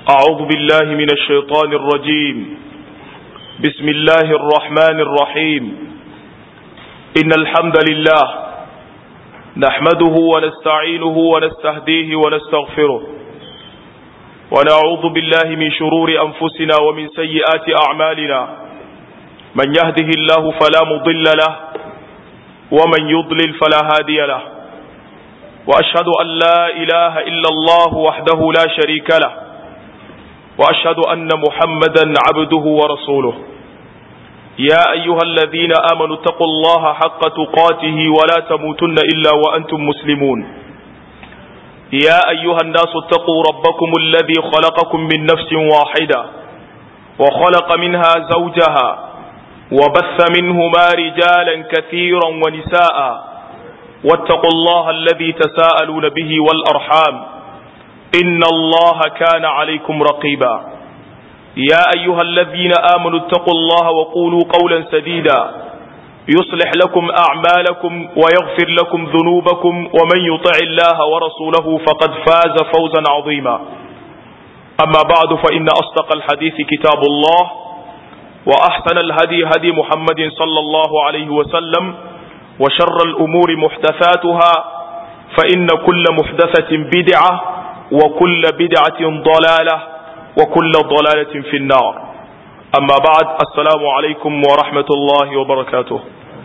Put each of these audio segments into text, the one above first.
أعوذ بالله من الشيطان الرجيم بسم الله الرحمن الرحيم إن الحمد لله نحمده ونستعينه ونستهديه ونستغفره ونعوذ بالله من شرور أنفسنا ومن سيئات أعمالنا من يهده الله فلا مضل له ومن يضلل فلا هادي له وأشهد أن لا إله إلا الله وحده لا شريك له وأشهد أن محمدا عبده ورسوله يا أيها الذين آمنوا اتقوا الله حق تقاته ولا تموتن إلا وأنتم مسلمون يا أيها الناس اتقوا ربكم الذي خلقكم من نفس واحدة وخلق منها زوجها وبث منهما رجالا كثيرا ونساء واتقوا الله الذي تساءلون به والأرحام إن الله كان عليكم رقيبا يا أيها الذين آمنوا اتقوا الله وقولوا قولا سديدا يصلح لكم أعمالكم ويغفر لكم ذنوبكم ومن يطع الله ورسوله فقد فاز فوزا عظيما أما بعد فإن أصدق الحديث كتاب الله وأحسن الهدي هدي محمد صلى الله عليه وسلم وشر الأمور محدثاتها فإن كل محدثة بدعة وكل بدعة ضلالة وكل ضلالة في النار أما بعد السلام عليكم ورحمة الله وبركاته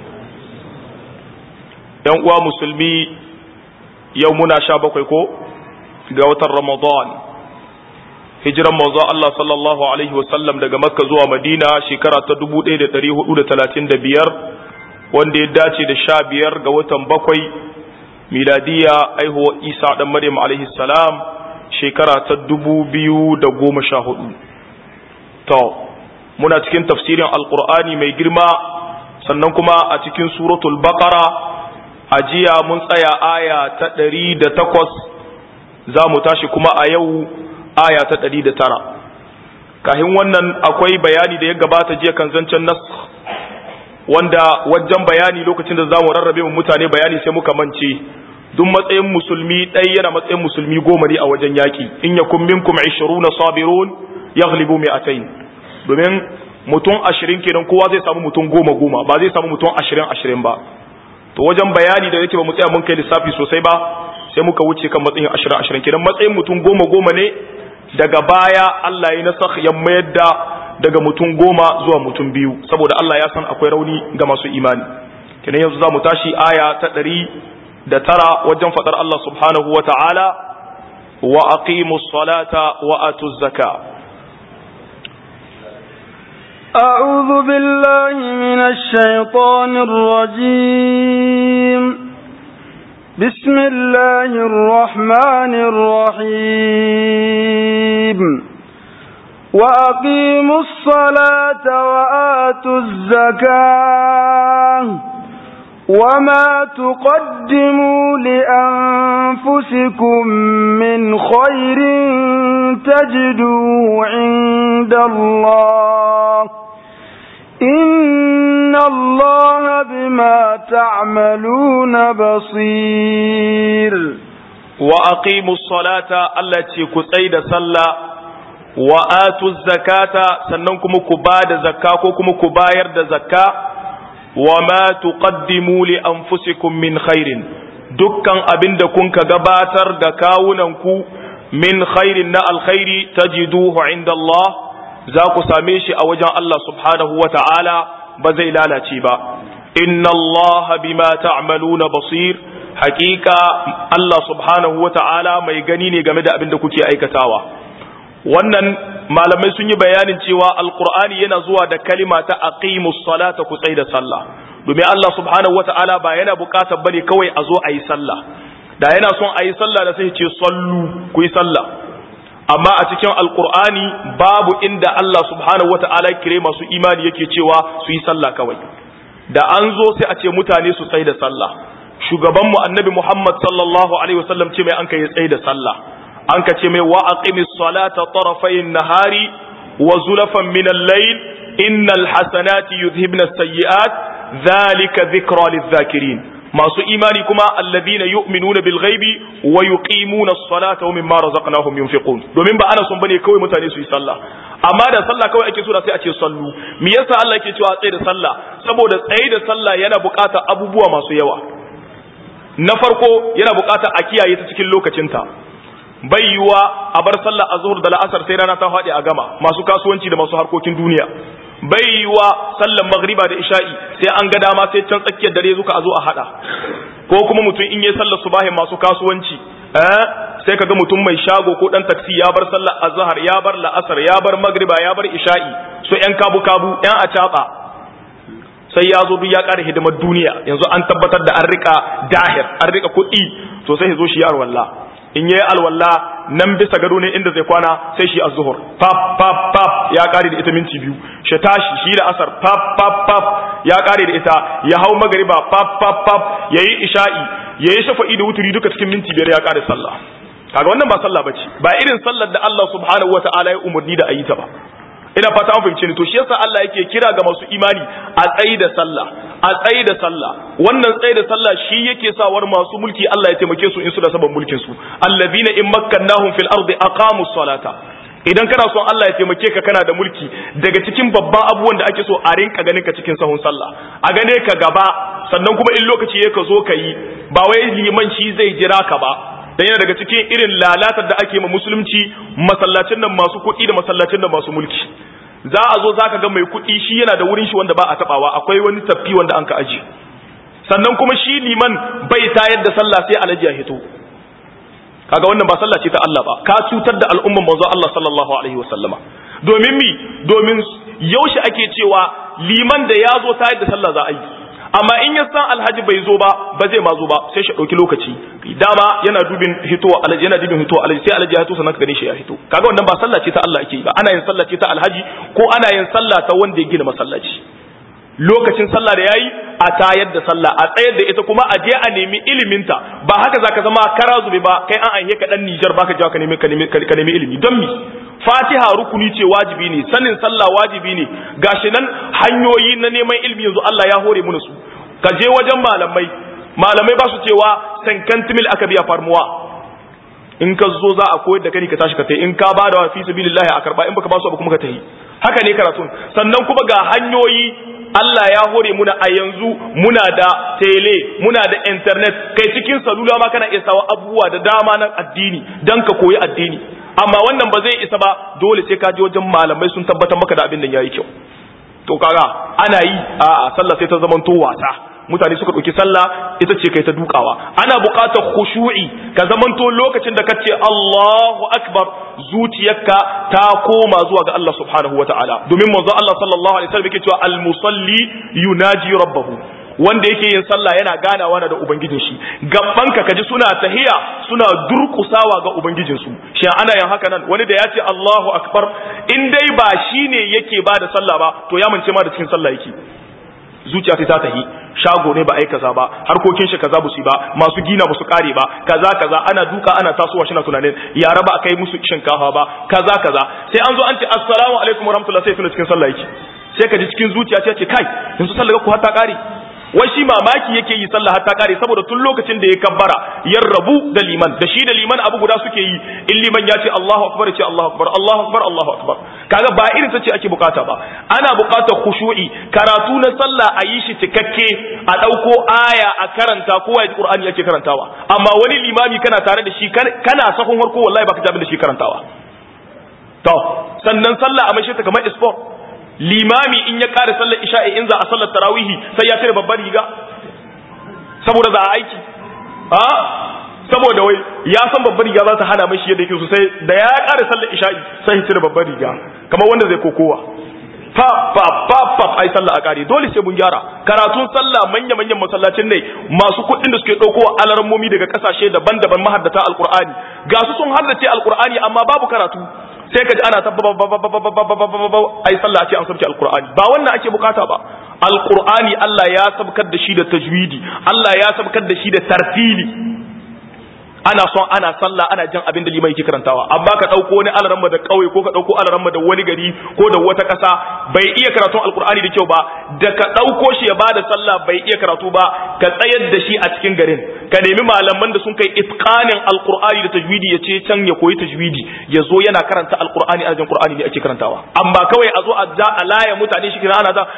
يوم مسلمي يومنا شابكيكو قوة رمضان hijiran manzo Allah sallallahu alaihi wasallam daga Makka zuwa Madina shekara ta 1435 wanda ya dace da sha biyar ga watan bakwai miladiya aihuwa Isa dan Maryam alaihi salam shekara ta dubu biyu da goma sha hudu to muna cikin tafsirin alkur'ani mai girma sannan kuma a cikin suratul baqara a jiya mun tsaya aya ta ɗari da takwas za mu tashi kuma a yau aya ta ɗari da tara kahin wannan akwai bayani da ya gabata jiya kan zancen nas wanda wajen bayani lokacin da za mu rarrabe mu mutane bayani sai muka mance duk matsayin musulmi ɗaya yana matsayin musulmi goma ne a wajen yaƙi in ya kun minkum ishiruna sabirun yaghlibu mi'atayn domin mutum ashirin kenan kowa zai samu mutum goma goma ba zai samu mutum ashirin ashirin ba to wajen bayani da yake ba mu tsaya mun kai lissafi sosai ba sai muka wuce kan matsayin ashirin ashirin kenan matsayin mutum goma goma ne daga baya Allah ya nasakh ya mayar da daga mutum goma zuwa mutum biyu saboda Allah ya san akwai rauni ga masu imani kenan yanzu za mu tashi aya ta ɗari da tara wajen faɗar Allah subhanahu wa ta'ala wa aqimu salata wa atu zaka أعوذ بالله من الشيطان الرجيم بسم الله الرحمن الرحيم وأقيموا الصلاة وآتوا الزكاة وما تقدموا لأنفسكم من خير تجدوه عند الله إن الله بما تعملون بصير وأقيموا الصلاة التي كسيد صلى وآتوا الزكاة سننكم كباد زكاة كم كباير زكاة وما تقدموا لأنفسكم من خير dukkan abin da kun ka gabatar da kawunanku min khairin na alkhairi tajiduhu inda Allah za ku same shi a wajen Allah subhanahu wa ta'ala ba zai lalace ba inna Allah bima ta'maluna basir hakika Allah subhanahu wa ta'ala mai gani ne game da abin da kuke aikatawa wannan malamai sun yi bayanin cewa alkur'ani yana zuwa da kalima ta aqimus salata ku da sallah domin Allah subhanahu wata'ala ba yana bukatar bane kawai a zo a yi sallah da yana son a yi sallah da sai ce sallu ku yi sallah amma a cikin alkur'ani babu inda Allah subhanahu wata'ala kire masu imani yake cewa su yi sallah kawai da an zo sai a ce mutane su tsaye da sallah shugabanmu annabi Muhammad sallallahu alaihi wasallam ce mai an kai tsaye da sallah an ka ce mai wa aqimis salata tarafayn nahari wa zulafan min al-layl innal hasanati yudhibna as-sayyi'at dhalika dhikra lidh-dhakirin masu imani kuma alladhina yu'minuna bil ghaibi wa yuqimuna as-salata wa mimma razaqnahum yunfiqun domin ba ana son bane kawai mutane su yi sallah amma da sallah kawai ake so da sai a ce sallu me yasa Allah yake cewa tsaye da sallah saboda tsaye da sallah yana buƙatar abubuwa masu yawa na farko yana buƙatar a kiyaye ta cikin lokacinta bai yiwa a bar sallah azhur da la'asar sai rana ta faɗi a gama masu kasuwanci da masu harkokin duniya bai yiwa sallan magriba da isha'i sai an ga dama sai can tsakiyar dare zuka a zo a hada ko kuma mutum in yi sallar subahin masu kasuwanci eh sai kaga mutum mai shago ko dan taksi ya bar sallar azhar ya bar la'asar ya bar magriba ya bar isha'i so yan kabu kabu yan acaba sai ya zo duk ya ƙara hidimar duniya yanzu an tabbatar da an rika dahir an rika kuɗi to sai ya zo shi yar wallah in yayi alwalla nan bisa gado ne inda zai kwana sai shi az-zuhur pap pap pap ya kare da ita minti biyu shi tashi shi da asar pap pap pap ya kare da ita ya hau magariba pap pap pap yayi isha'i yayi shafa'i da wuturi duka cikin minti biyar ya kare sallah kaga wannan ba sallah bace ba irin sallar da Allah subhanahu wataala ya umurni da ayi ta ba ina fata an fahimce ni to shi yasa Allah yake kira ga masu imani a tsayi da sallah a tsayi da sallah wannan tsayi da sallah shi yake sawar masu mulki Allah ya taimake su in su da saban mulkin su allazina in makkannahum fil ardi aqamu salata idan kana son Allah ya taimake ka kana da mulki daga cikin babban abubuwan da ake so a rinka ganin ka cikin sahun sallah a gane ka gaba sannan kuma in lokaci ya ka zo ka yi ba wai liman shi zai jira ka ba dan yana daga cikin irin lalatar da ake ma musulunci masallacin nan masu kuɗi da masallacin nan masu mulki za a zo zaka ga mai kuɗi shi yana da wurin shi wanda ba a tabawa akwai wani tafi wanda an ka aje sannan kuma shi liman bai tayar da sallah sai alaji ya hito kaga wannan ba sallah ce ta Allah ba ka cutar da al'umman manzo Allah sallallahu alaihi wasallama domin mi domin yaushe ake cewa liman da ya zo tayar da sallah za a yi amma in ya san alhaji bai zo ba ba zai ma zo ba sai shi dauki lokaci dama yana dubin hitowa alhaji yana dubin hitowa alhaji sai alhaji ya hito sannan ka gane shi ya hito kaga wannan ba sallah ce ta Allah ake yi ba ana yin sallah ce ta alhaji ko ana yin sallah ta wanda ya gina masallaci lokacin sallah da yayi a tayar da sallah a tsayar da ita kuma a je a nemi iliminta ba haka zaka zama kara zube ba kai an aihe ka dan Niger baka je ka nemi ka nemi ka nemi ilimi don mi Fatiha rukuni ce wajibi ne sanin sallah wajibi ne gashi nan hanyoyi na neman ilimi yanzu Allah ya hore mu su ka je wajen malamai malamai ba su cewa sankantimil aka biya farmuwa in ka zo za a koyar da kai ka tashi ka tai in ka ba da fi sabilillahi a karba in baka ba su ba kuma ka tahi haka ne karatun sannan kuma ga hanyoyi Allah ya hore muna a yanzu muna da tele muna da internet kai cikin salula ma kana iya sawa abubuwa da dama na addini dan ka koyi addini amma wannan ba zai isa ba dole sai ka je wajen malamai sun tabbatar maka da abin da yayi kyau to kaga ana yi a sallah sai ta zamanto wasa mutane suka ɗauki sallah ita ce kai ta dukawa ana buƙatar khushu'i ka zamanto lokacin da kace Allahu akbar zuciyarka ta koma zuwa ga Allah subhanahu wata'ala domin manzo Allah sallallahu alaihi wasallam yake cewa al-musalli yunaji rabbahu wanda yake yin sallah yana ganawa da ubangijin shi gabbanka kaji suna tahiya suna durkusawa ga ubangijin su shi ana yin haka nan wani da ya ce Allahu akbar in dai ba shine yake ba da sallah ba to ya mance ma da cikin sallah yake zuciya ta tahi shago ne ba ai kaza ba harkokin shi kaza ba su ba masu gina ba su kare ba kaza kaza ana duka ana tasowa shi na tunanin yara ba kai musu shinkafa ba kaza kaza sai an zo an ce assalamu alaikum warahmatullahi sai tuna cikin sallah yake sai ka ji cikin zuciya ce kai yanzu sallah ku har ta kare wai shi mamaki yake yi sallah har ta kare saboda tun lokacin da ya kabbara ya rabu da liman da shi da liman abu guda suke yi in liman ya ce Allahu akbar ya ce Allahu akbar Allahu akbar Allahu akbar kaga ba irin ta ce ake bukata ba ana bukatar khushu'i karatu na sallah a yi shi cikakke a dauko aya a karanta kowa ya Qur'ani yake karantawa amma wani limami kana tare da shi kana sahun harko wallahi baka ji abin da shi karantawa to sannan sallah a mashi ta kamar sport limami in ya kare sallar isha'i in za a sallar tarawihi sai ya cire babbar riga saboda za a aiki a saboda wai ya san babbar riga za ta hana mashi yadda yake sosai da ya kare sallar isha'i sai ya cire babbar riga kamar wanda zai kokowa fa fa fa fa ai sallah a kare dole sai mun gyara karatun sallah manya manyan masallacin ne masu kuɗin da suke ɗauko alarmomi daga kasashe daban-daban mahaddata alqur'ani ga su sun haddace alqur'ani amma babu karatu sai ka ji ana ta ai sallah ce an sabke alqur'ani ba wannan ake bukata ba alqur'ani Allah ya sabkar da shi da tajwidi Allah ya sabkar da shi da tartili ana son ana sallah ana jin abin da liman yake karantawa amma ka dauko wani alaramma da kauye ko ka dauko alaramma da wani gari ko da wata kasa bai iya karatun alkur'ani da kyau ba da ka dauko shi ya bada sallah bai iya karatu ba ka tsayar da shi a cikin garin ka nemi malaman da sun kai itqanin alkur'ani da tajwidi ya ce can ya koyi tajwidi ya zo yana karanta alkur'ani a jin qur'ani ne ake karantawa amma kawai a zo a ja a laya mutane shi kira ana ta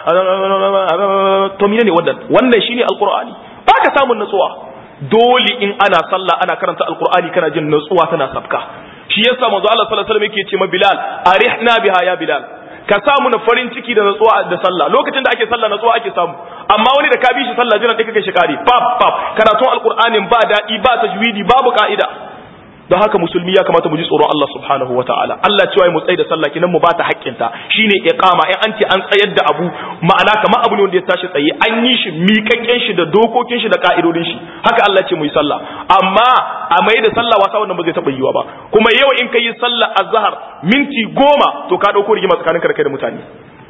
to ne wannan wannan shine alkur'ani ba ka samun natsuwa dole in ana sallah ana karanta alkur'ani kana jin nutsuwa tana sabka shi yasa manzo Allah sallallahu alaihi wasallam yake ce ma Bilal arihna biha ya Bilal ka samu na farin ciki da nutsuwa da sallah lokacin da ake sallah nutsuwa ake samu amma wani da ka bi shi sallah jiran da kake shi kare pap pap karatun alkur'anin ba dadi ba tajwidi babu ka'ida don haka musulmi ya kamata mu ji tsoron Allah subhanahu wa ta'ala Allah cewa mu tsaye da sallah kinan mu ba ta haƙƙinta shine iqama in an ce an tsayar da abu ma'ana kamar abu ne wanda ya tashi tsaye an yi shi miƙaƙƙen shi da dokokin shi da ka'idodin shi haka Allah ce mu yi sallah amma a mai da sallah wasa wannan ba zai taɓa yiwa ba kuma yau in ka yi sallah azhar minti goma to ka ɗauko rigima tsakaninka da kai da mutane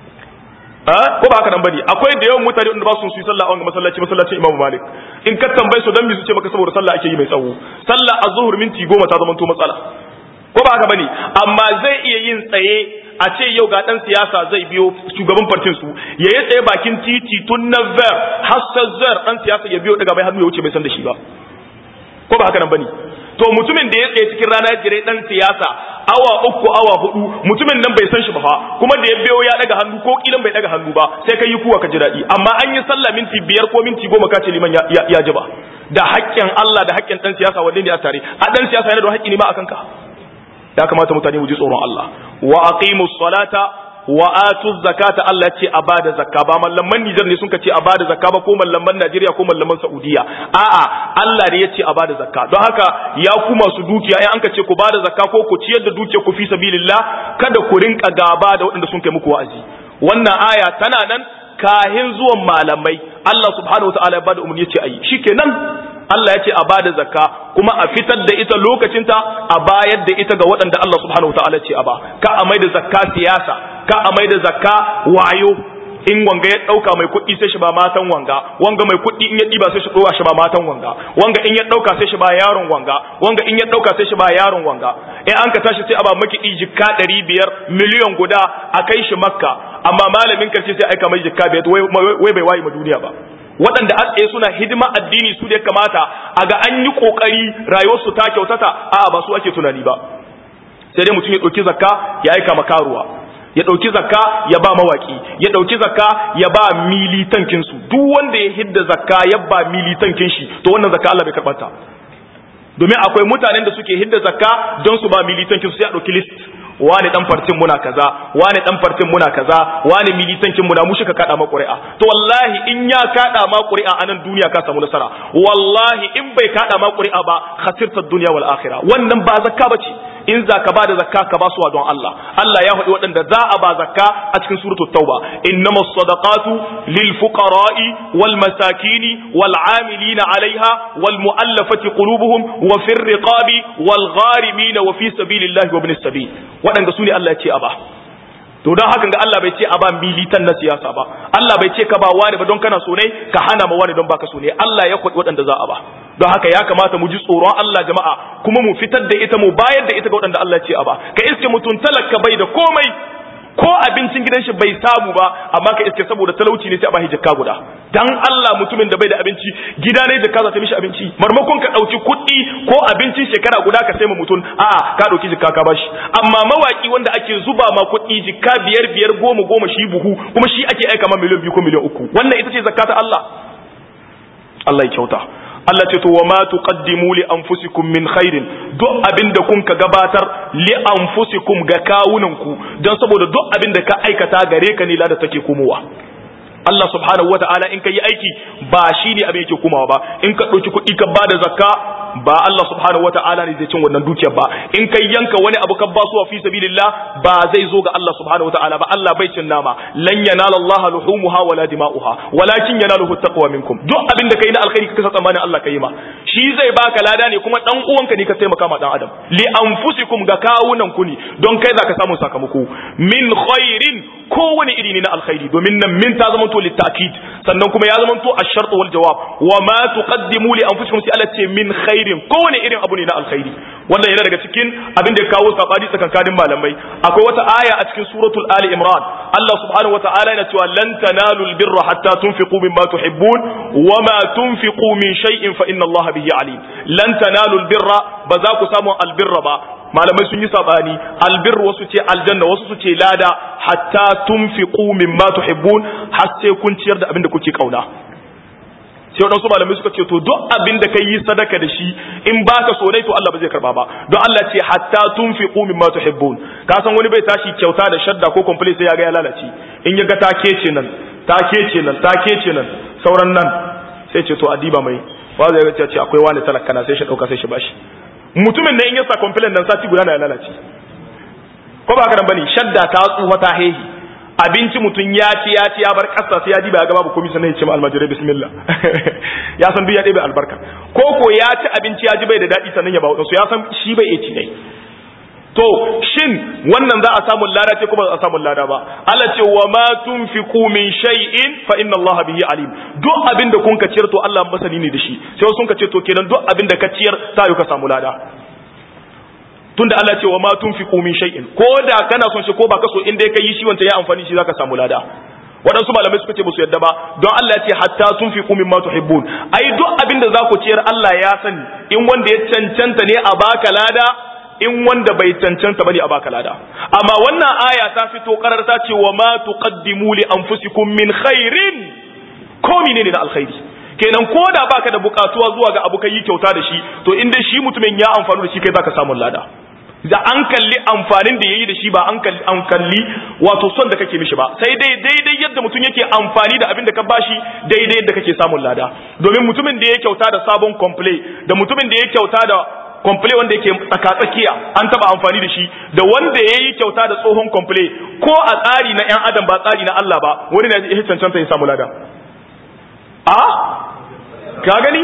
ko ba haka nan bane akwai da yawan mutane wanda ba su yi sallah a wannan masallaci masallacin Imam Malik in ka tambaye su dan me su ce maka saboda sallah ake yi mai tsawo sallah azhur minti goma ta zama to matsala ko ba haka bane amma zai iya yin tsaye a ce yau ga dan siyasa zai biyo shugaban partin su ya yi tsaye bakin titi tun na ver har zar dan siyasa ya biyo daga bai hannu ya wuce bai san da shi ba ko ba haka nan bane to mutumin da ya tsaye cikin rana ya jire dan siyasa awa uku awa hudu mutumin nan bai san shi ba kuma da ya biyo ya daga hannu ko kilan bai daga hannu ba sai kai yi kuwa ka ji daɗi amma an yi sallah minti biyar ko minti goma ka ce liman ya ji ba da haƙƙin Allah da haƙƙin dan siyasa wanne ne a tare a dan siyasa yana da haƙƙi ne ma akan ka ya kamata mutane mu ji tsoron Allah wa aqimus salata wa atu zakata Allah ya ce a bada zakka ba mallaman Nijar ne sun ce a bada zakka ba ko mallaman Najeriya ko mallaman Saudiya a'a Allah ne ya ce a bada zakka don haka ya ku masu dukiya in an ka ce ku bada zakka ko ku ciyar da dukiya ku fi sabilillah kada ku rinka gaba da waɗanda sun kai muku wa'azi wannan aya tana nan kahin zuwan malamai Allah subhanahu wa ta'ala ya bada umarni ya ce ayi shikenan Allah ya ce a bada zakka kuma a fitar da ita lokacinta a bayar da ita ga waɗanda Allah subhanahu wa ta'ala ce a ba ka a mai da zakka siyasa ka a mai da zakka wayo in wanga ya ɗauka mai kuɗi sai shi ba matan wanga wanga mai kuɗi in ya ɗiba sai shi ɗora shi ba matan wanga wanga in ya ɗauka sai shi ba yaron wanga wanga in ya ɗauka sai shi ba yaron wanga in an ka tashi sai a ba makiɗi jikka ɗari biyar miliyan guda a kai shi makka amma malamin karshe sai aika mai jikka biyar wai bai waye ma duniya ba waɗanda a tsaye suna hidima addini su da ya kamata a ga an yi ƙoƙari rayuwarsu ta kyautata a ba su ake tunani ba sai dai mutum ya ɗauki zakka ya aika makaruwa ya ɗauki zakka ya ba mawaki ya ɗauki zakka ya ba militankin su duk wanda ya hidda zakka ya ba militankin shi to wannan zakka Allah bai karɓanta domin akwai mutanen da suke hidda zakka don su ba militankin su sai a ɗauki list wani dan fartin muna kaza wani dan fartin muna kaza wani militankin muna mu shika kada ma ƙuri'a to wallahi in ya kada ma ƙuri'a a nan duniya ka samu nasara wallahi in bai kada ma ƙuri'a ba khasirta dunya wal akhirah wannan ba zakka bace in za ka ba da zakka ka ba su don Allah Allah ya faɗi waɗanda za a ba zakka a cikin suratul tauba innamas sadaqatu lil fuqara'i wal masakini wal amilina 'alayha wal mu'allafati qulubuhum wa fir riqabi wal gharimin wa fi sabilillahi wa ibnis sabil waɗanda su ne Allah ya ce a ba to don haka ga Allah bai ce a ba militan na siyasa ba Allah bai ce ka ba wani ba don kana so ne ka hana ma wani don baka so ne Allah ya kwaɗi waɗanda za a ba don haka ya kamata mu ji tsoron Allah jama'a kuma mu fitar da ita mu bayar da ita ga waɗanda Allah ya ce a ba ka iske mutum talaka bai da komai ko abincin gidan shi bai samu ba amma ka iske saboda talauci ne sai a bashi jakka guda dan Allah mutumin da bai da abinci gida ne jakka za ta mishi abinci marmakon ka dauki kuɗi ko abincin shekara guda ka sai ma mutum a'a ka dauki jakka ka bashi amma mawaki wanda ake zuba ma kuɗi jikka biyar biyar goma goma shi buhu kuma shi ake aika ma miliyan biyu ko miliyan uku wannan ita ce zakka ta Allah Allah ya kyauta Allah ce to wa ma tuqaddimu li anfusikum min khairin duk abinda kun ka gabatar li anfusikum ga kawunanku don saboda duk abinda ka aikata gare ka ne lada take komowa Allah subhanahu wa ta'ala in ka yi aiki ba shi ne abin yake kumawa ba in ka ɗauki kuɗi ka ba da zakka ba Allah subhanahu wa ta'ala ne zai cin wannan dukiyar ba in ka yanka wani abu ka ba su fi sabilillah ba zai zo ga Allah subhanahu wa ta'ala ba Allah bai cin nama lan yanala Allah luhumuha wala dima'uha walakin yanaluhu taqwa minkum duk abin da kai na alkhairi ka kasa tsammanin Allah kai ma shi zai baka lada ne kuma dan uwanka ne ka taimaka ma dan adam li anfusikum ga kawunan ku ne don kai zaka samu sakamako min khairin kowane iri ne na alkhairi domin nan min ta zama to litakid sannan kuma ya zama to ash-shart wal jawab wa ma tuqaddimu li anfusikum sai Allah ce min khair khairin kowane irin abu ne na alkhairi wannan yana daga cikin abin da ya kawo sabani tsakankanin malamai akwai wata aya a cikin suratul ali imran Allah subhanahu wataala yana cewa lan tanalu albirra hatta tunfiqu mimma tuhibbun wama tunfiqu min shay'in fa inna Allah bihi alim lan tanalu albirra ba za ku samu albirra ba malamai sun yi sabani albir wasu ce aljanna wasu su ce lada hatta tunfiqu mimma tuhibbun har sai kun ciyar da abin da kuke kauna sai wadansu malamai suka ce to duk abin da kai yi sadaka da shi in baka so dai to Allah ba zai karba ba don Allah ce hatta tunfiqu mimma tuhibbun ka san wani bai tashi kyauta da shadda ko complete sai ya ga ya lalace in ya ga ta kece nan ta kece nan ta kece nan sauran nan sai ce to adiba mai ba zai ga ce akwai wani talaka na sai shi dauka sai shi bashi mutumin da in ya sa complaint nan sati guda na ya lalace ko ba haka nan bane shadda ta tsufa ta hehi abinci mutum ya ci ya ci ya bar kasa sai ya ji ba ya ga babu komai sannan ya ce ma almajirai bismillah ya san duk ya ɗebe albarka ko ko ya ci abinci ya ji bai da daɗi sannan ya ba wadansu ya san shi bai iya ci ne to shin wannan za a samu lada ce kuma za a samu lada ba Allah ce wa ma tunfiqu min shay'in fa inna Allah bihi alim duk abin da kun ka ciyar to Allah masani ne da shi sai sun ka ce to kenan duk abin da ka ciyar ta yi ka samu lada tunda Allah ce wa ma tunfiqu min shay'in ko da kana son shi ko ba ka so in dai ka yi shi wanda ya amfani shi zaka samu lada waɗansu malamai suka ce musu yadda ba don Allah ya ce hatta tunfiqu mimma tuhibbun ai duk abin da za ku ciyar Allah ya sani in wanda ya cancanta ne a baka lada in wanda bai cancanta bane a baka lada amma wannan aya ta fito karar ta ce wa ma tuqaddimu li anfusikum min khairin ko menene da alkhairi kenan ko da baka da bukatuwa zuwa ga abu kai kyauta da shi to in dai shi mutumin ya amfani da shi kai zaka samu lada da an kalli amfanin da yayi da shi ba an kalli an kalli wato son da kake mishi ba sai dai daidai yadda mutum yake amfani da abin da ka bashi daidai yadda kake samun lada domin mutumin da ya kyauta da sabon complaint da mutumin da ya kyauta da komple wanda yake tsakatsakiya an taba amfani da shi da wanda ya yi kyauta da tsohon komple ko a tsari na 'yan adam ba tsari na Allah ba wani na ya cancanta ya samu lada a ka gani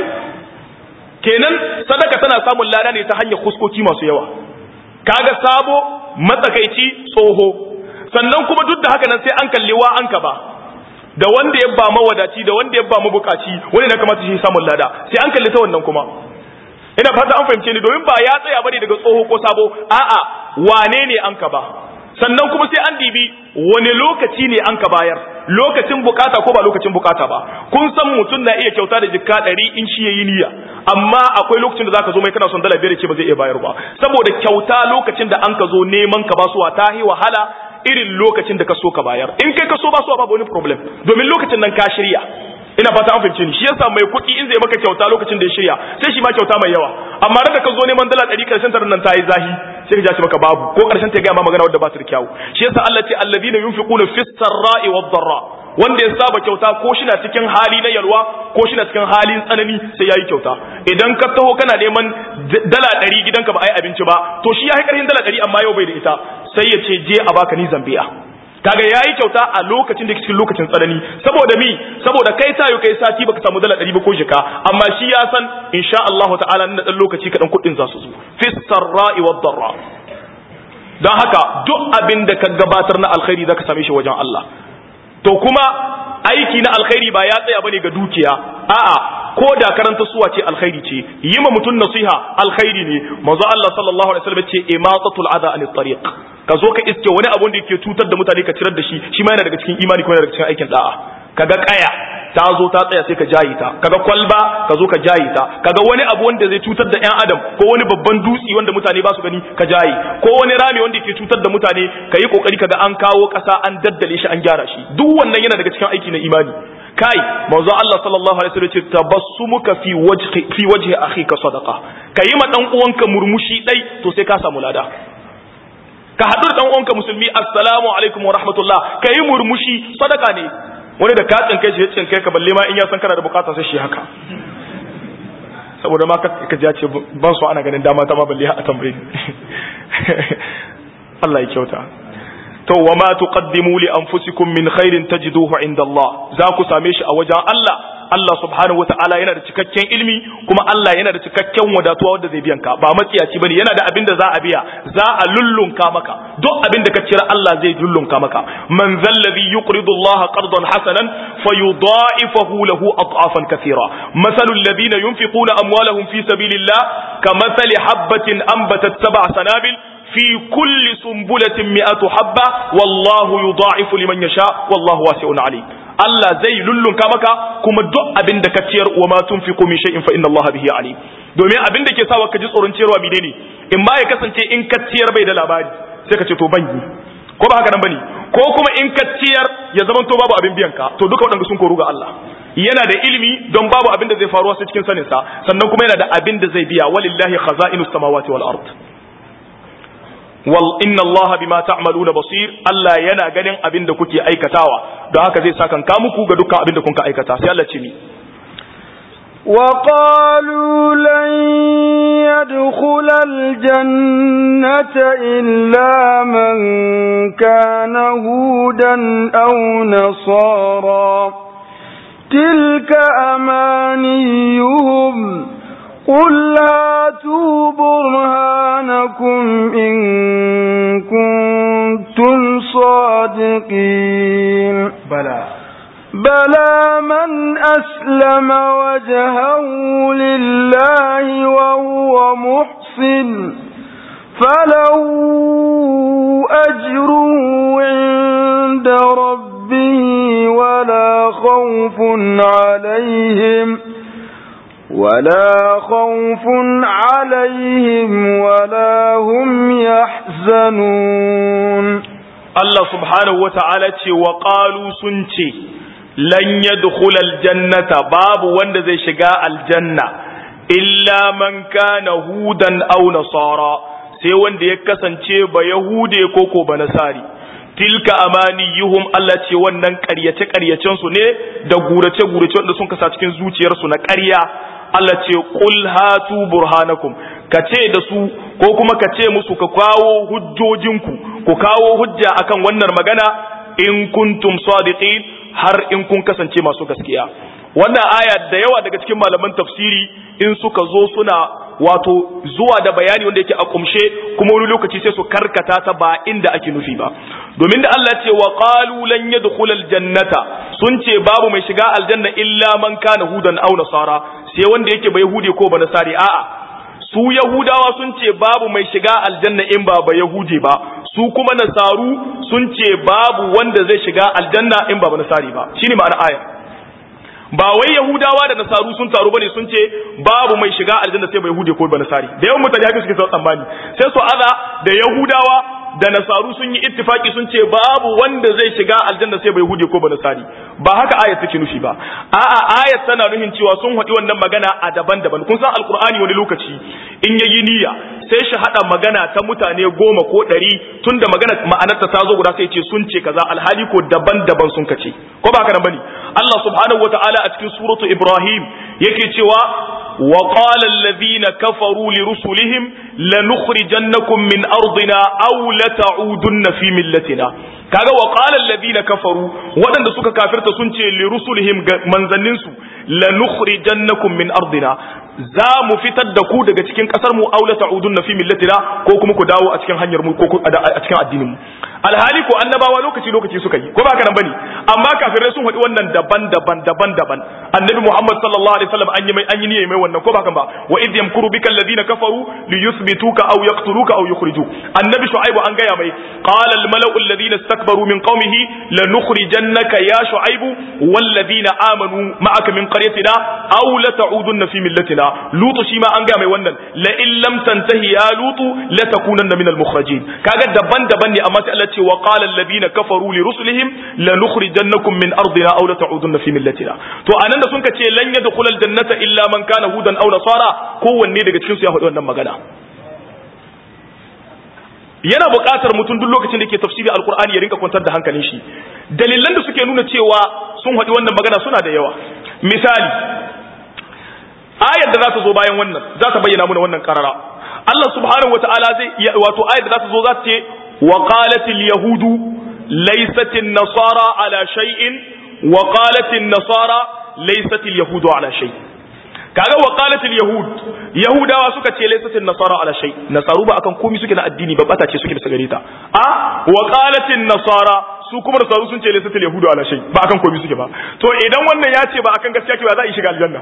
kenan sadaka tana samun lada ne ta hanyar kuskoki masu yawa kaga sabo matsakaici tsoho sannan kuma duk da haka nan sai an kalli wa an ka ba da wanda ya ba mawadaci da wanda ya ba mabukaci wani na kamata shi samun lada sai an kalli ta wannan kuma ina fata an fahimce ni domin ba ya tsaya bane daga tsoho ko sabo a'a wane ne an ka ba sannan kuma sai an dibi wani lokaci ne an ka bayar lokacin bukata ko ba lokacin bukata ba kun san mutum na iya kyauta da jikka ɗari in shi yayi niyya amma akwai lokacin da zaka zo mai kana son dala biyar ce ba zai iya bayar ba saboda kyauta lokacin da an ka zo neman ka basuwa ta yi wahala irin lokacin da ka so ka bayar in kai ka so basuwa babu wani problem domin lokacin nan ka shirya ina fata an fahimce ni shi yasa mai kuɗi in zai maka kyauta lokacin da ya shirya sai shi ma kyauta mai yawa amma da ka zo neman dala ɗari ƙarshen tarin nan ta yi zahi sai ka ja shi maka babu ko ƙarshen ta gaya ma magana wadda ba ta da kyawu shi yasa Allah ce alladhina yunfiquna fis sarra'i wad darra wanda ya saba kyauta ko shi na cikin hali na yalwa ko shi na cikin halin tsanani sai yayi kyauta idan ka taho kana neman dala ɗari gidanka ba a yi abinci ba to shi ya yi ƙarfin dala ɗari amma yau bai da ita sai ya ce je a baka ni zambiya kaga yayi kyauta a lokacin da cikin lokacin tsanani saboda mi saboda kai tayo kai sati baka samu dala 100 ba ko jika amma shi ya san insha Allah ta'ala nan dan lokaci kadan kudin za su zo fi sarra'i wad darra dan haka duk abin da ka gabatar na alkhairi zaka same shi wajen Allah to kuma aiki na alkhairi ba ya tsaya bane ga dukiya a'a ko da karanta suwa ce alkhairi ce yi ma mutum nasiha alkhairi ne manzo Allah sallallahu alaihi wasallam ce imatatul adha anit tariq ka zo ka iske wani abun da yake cutar da mutane ka cirar da shi shi ma yana daga cikin imani kuma yana daga cikin aikin da'a kaga kaya ta zo ta tsaya sai ka jayi ta kaga kwalba ka zo ka jayi ta kaga wani abu wanda zai cutar da yan adam ko wani babban dutsi wanda mutane ba su gani ka jayi ko wani rami wanda yake cutar da mutane ka yi kokari kaga an kawo kasa an daddale shi an gyara shi duk wannan yana daga cikin aiki na imani kai manzo Allah sallallahu alaihi wasallam ce tabassumuka fi wajhi fi wajhi akhika sadaqa kayi ma dan uwanka murmushi dai to sai ka samu lada ka haɗu da dan uwanka musulmi assalamu alaikum wa rahmatullah kayi murmushi sadaka ne wani da ka tsinkai shi ya tsinkai ka balle ma in ya san kana da bukata sai shi haka saboda ma ka ji ce ban so ana ganin dama ta ma balle a tambaye Allah ya kyauta to wa ma tuqaddimu li anfusikum min khairin tajiduhu inda Allah za ku same shi a wajen Allah Allah subhanahu wataala yana da cikakken ilimi kuma Allah yana da cikakken wadatuwa wanda zai biyan ka ba matsiyaci bane yana da abin da za a biya za a lullunka maka duk abin da ka cira Allah zai lullunka maka man zallazi yuqridu Allah qardan hasanan fayudha'ifahu lahu ad'afan kathira mathalu alladhina yunfiquna amwalahum fi sabilillah kamathali habatin anbatat sab'a sanabil في كل سنبلة مئة حبة والله يضاعف لمن يشاء والله واسع عليم Allah zai lullunka maka kuma duk abin da ka ciyar wa ma tunfiqu min shay'in fa inna Allah bihi alim domin abin da ke sawa ka ji tsoron ciyarwa menene in ma ya kasance in ka ciyar bai da labari sai ka ce to ban yi ko ba haka nan bane ko kuma in ka ciyar ya zama to babu abin biyan ka to duka waɗanda sun koru ga Allah yana da ilimi don babu abin da zai faruwa sai cikin sanin sa sannan kuma yana da abin da zai biya walillahi khaza'inus samawati wal ard wal inna allaha bima ta'maluna basir Allah yana ganin abin da kuke aikatawa don haka zai sakan ka muku ga dukkan abin da kun ka aikata sai Allah ce ni وقالوا لن يدخل الجنة إلا من كان هودا أو نصارى تلك أمانيهم قل هاتوا برهانكم إن كنتم صادقين بلى بلى من أسلم وجهه لله وهو محسن فله أجره عند ربه ولا خوف عليهم ولا خوف عليهم ولا هم يحزنون Allah subhanahu wa ta'ala ce wa ƙalu sun ce, Lan yadkhula aljannata babu wanda zai shiga aljanna, illa man kana hudan aw nasara sai wanda ya kasance ba Yahude ko ko ba Nasari. Tilka amaniyuhum Allah ce wannan ƙaryace-ƙaryacen su ne da gurace-gurace wanda sun kasa cikin zuciyarsu na ƙarya. Allah ce qul hatu burhanakum ka ce da su ko kuma ka ce musu ka kawo hujjojinku ku kawo hujja akan wannan magana in kuntum sadiqin har in kun kasance masu gaskiya wannan aya da yawa daga cikin malaman tafsiri in suka zo suna wato zuwa da bayani wanda yake a kumshe kuma wani lokaci sai su karkata ta ba inda ake nufi ba domin da Allah ce wa qalu lan yadkhul aljannata sun ce babu mai shiga aljanna illa man kana hudan aw nasara sai wanda yake ba yahudi ko ba nasari a'a su yahudawa sun ce babu mai shiga aljanna in ba ba yahudi ba su kuma nasaru sun ce babu wanda zai shiga aljanna in ba ba nasari ba shine ma'ana aya ba wai yahudawa da nasaru sun taru bane sun ce babu mai shiga aljanna sai ba yahudi ko ba nasari da yawan mutane haka suke sa tsammani sai su aza da yahudawa da nasaru sun yi ittifaki sun ce babu wanda zai shiga aljanna sai bai hude ko ba nasari ba haka ayat take nufi ba a'a ayat tana nufin cewa sun haɗi wannan magana a daban-daban kun san alkur'ani wani lokaci in yayi niyya sai shi hada magana ta mutane goma ko ɗari tunda magana ma'anarta ta zo guda sai ce sun ce kaza alhali ko daban-daban sun kace ko ba haka nan bane Allah subhanahu wataala a cikin suratu Ibrahim yake cewa وقال الذين كفروا لرسلهم لنخرجنكم من أرضنا أو لتعودن في ملتنا kaga wa qala alladhina kafaru wadanda suka kafirta sun ce li rusulihim manzannin su lanukhrijannakum min ardina za mu fitar da ku daga cikin kasar mu aw la ta'udunna fi millatina ko kuma ku dawo a cikin hanyar mu ko a cikin addinin mu alhali ko annabawa lokaci lokaci suka yi ko ba kana bane amma kafirai sun faɗi wannan daban daban daban daban annabi Muhammad sallallahu alaihi wasallam an yi mai an yi niyyar mai wannan ko ba kan ba wa idh yamkuru bika alladhina kafaru li yuthbituka aw yaqtuluka aw yukhrijuk annabi shu'aibu an gaya mai qala al mala'u alladhina istakbaru min qaumihi lanukhrijannaka ya shu'aibu walladhina amanu ma'aka min qaryatina aw la ta'udunna fi millatina lutu shi ma an gaya mai wannan la in lam tantahi ya lutu la takunanna min al mukhrajin kaga daban daban ne amma sai Allah ce wa qala alladhina kafaru li rusulihim lanukhrijannakum min ardina aw la ta'udunna fi millatina to anan da sun ka ce lan yadkhul al jannata illa man kana hudan aw nasara kowanne daga cikin su ya faɗi wannan magana yana buƙatar mutum duk lokacin da ke tafsiri alkur'ani ya rinka kwantar da hankalin shi dalilan da suke nuna cewa sun haɗi wannan magana suna da yawa misali ayar da za ta zo bayan wannan za ta bayyana mana wannan karara Allah subhanahu wata'ala zai wato ayar da za ta zo za ta ce wa qalatil yahudu laysatin nasara ala shay'in wa qalatin nasara laysatil yahudu ala shay kaga wa qalatil yahud yahudawa suka ce laysatil nasara ala shay nasaru ba akan komai suke na addini ba bata ce suke bisa gare ta a wa qalatil nasara su kuma nasaru sun ce laysatil yahudu ala shay ba akan komai suke ba to idan wannan ya ce ba akan gaskiya ke ba za a yi shiga aljanna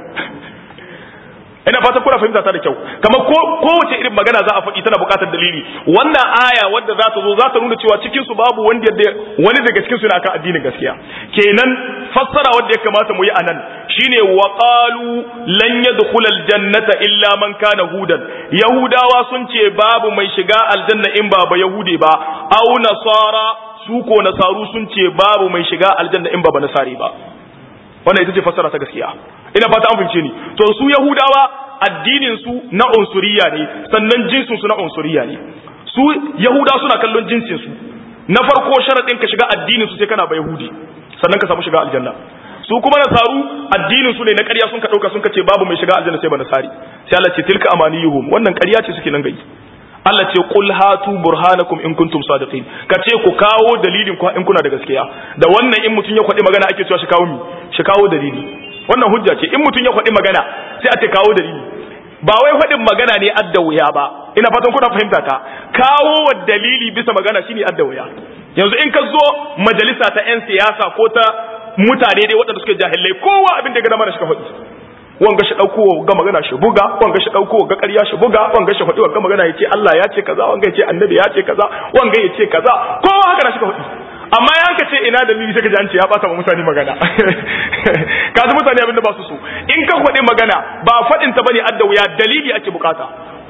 ina fata kuna fahimta ta da kyau kamar ko kowace irin magana za a faɗi tana buƙatar dalili wannan aya wadda za ta zo za ta nuna cewa cikin su babu wanda wani daga cikin su na kan addinin gaskiya kenan fassara wanda ya kamata mu yi anan shine wa qalu lan yadkhula aljannata illa man kana hudan yahudawa sun ce babu mai shiga aljanna in ba ba yahude ba au nasara su ko nasaru sun ce babu mai shiga aljanna in ba ba nasari ba wannan ita ce fassara ta gaskiya ina fata an fahimce ni to su yahudawa addinin su na unsuriya ne sannan jinsin su na unsuriya ne su yahuda suna kallon jinsin su na farko sharadin ka shiga addinin su sai kana ba yahudi sannan ka samu shiga aljanna su kuma nasaru addinin su ne na ƙarya sun ka dauka sun ka ce babu mai shiga aljanna sai ba nasari sai Allah ce tilka amaniyuhum wannan ƙarya ce suke nan gai Allah ce qul hatu burhanakum in kuntum sadiqin ka ce ku kawo dalilin ku in kuna da gaskiya da wannan in mutun ya kwadi magana ake cewa shi kawo mi shi kawo dalili wannan hujja ce in mutun ya kwadi magana sai a ce kawo dalili ba wai faɗin magana ne adda wuya ba ina fatan kuna fahimta ta kawo wa dalili bisa magana shine adda wuya yanzu in ka zo majalisa ta yan siyasa ko ta mutane dai waɗanda suke jahilai kowa abin da ya gada mana shi ka faɗi wanga shi dauko ga magana shi buga wanga shi dauko ga ƙarya shi buga wanga shi faɗi wanga magana yace Allah ya ce kaza wanga yace annabi ya ce kaza wanga yace kaza kowa haka na shi ka faɗi amma ya ka ce ina dalili sai ka ji an ce ya bata wa mutane magana ka ji mutane abin da ba su so in ka faɗi magana ba faɗin ta bane adda wuya dalili ake bukata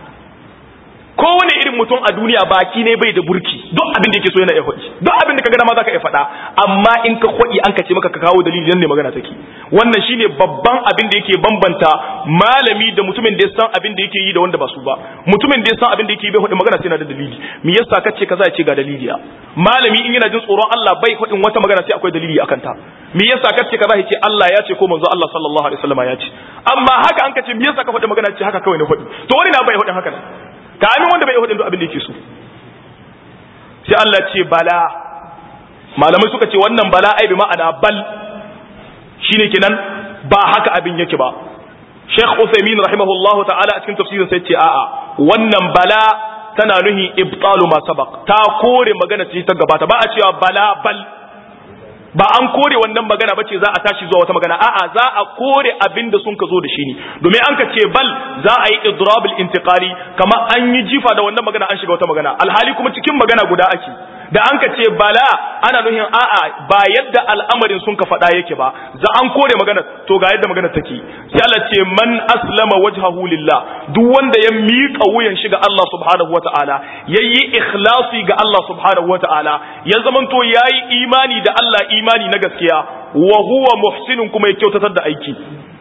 kowane irin mutum a duniya baki ne bai da burki duk abin da yake so yana iya faɗi duk abin da ka gana ma zaka iya faɗa amma in ka faɗi an ka ce maka ka kawo dalili nan ne magana take wannan shine babban abin da yake bambanta malami da mutumin da ya san abin da yake yi da wanda ba su ba mutumin da ya san abin da yake bai faɗi magana sai yana da dalili me yasa kace kaza ya ce ga dalili ya malami in yana jin tsoron Allah bai faɗin wata magana sai akwai dalili akan ta me yasa kace kaza ya ce Allah ya ce ko manzo Allah sallallahu alaihi wasallam ya ce amma haka an kace me yasa ka faɗi magana ce haka kawai ne faɗi to wani na bai faɗin haka nan kamin wanda bai hudin duk abin da yake so sai Allah ce bala malamai suka ce wannan bala ai bi ma'ana bal shine kenan ba haka abin yake ba Sheikh Uthaymeen rahimahullahu ta'ala a cikin tafsirin sai ce a'a wannan bala tana nuhi ibtalu ma sabaq ta kore magana ce ta gabata ba a cewa bala bal ba an kore wannan magana ba ce za a tashi zuwa wata magana a'a za a kore abin da sun ka zo da shi ne domin an ka ce bal za a yi idrabul intiqali kamar an yi jifa da wannan magana an shiga wata magana alhali kuma cikin magana guda ake da an ka ce bala ana nuhin a'a ba yadda al'amarin sun ka faɗa yake ba za an kore magana to ga yadda magana take sai Allah ce man aslama wajhahu lillah duk wanda ya miƙa wuyan shi ga Allah subhanahu wata'ala yayi ikhlasi ga Allah subhanahu wata'ala ya zamanto yayi imani da Allah imani na gaskiya wa huwa muhsinun kuma ya kyautatar da aiki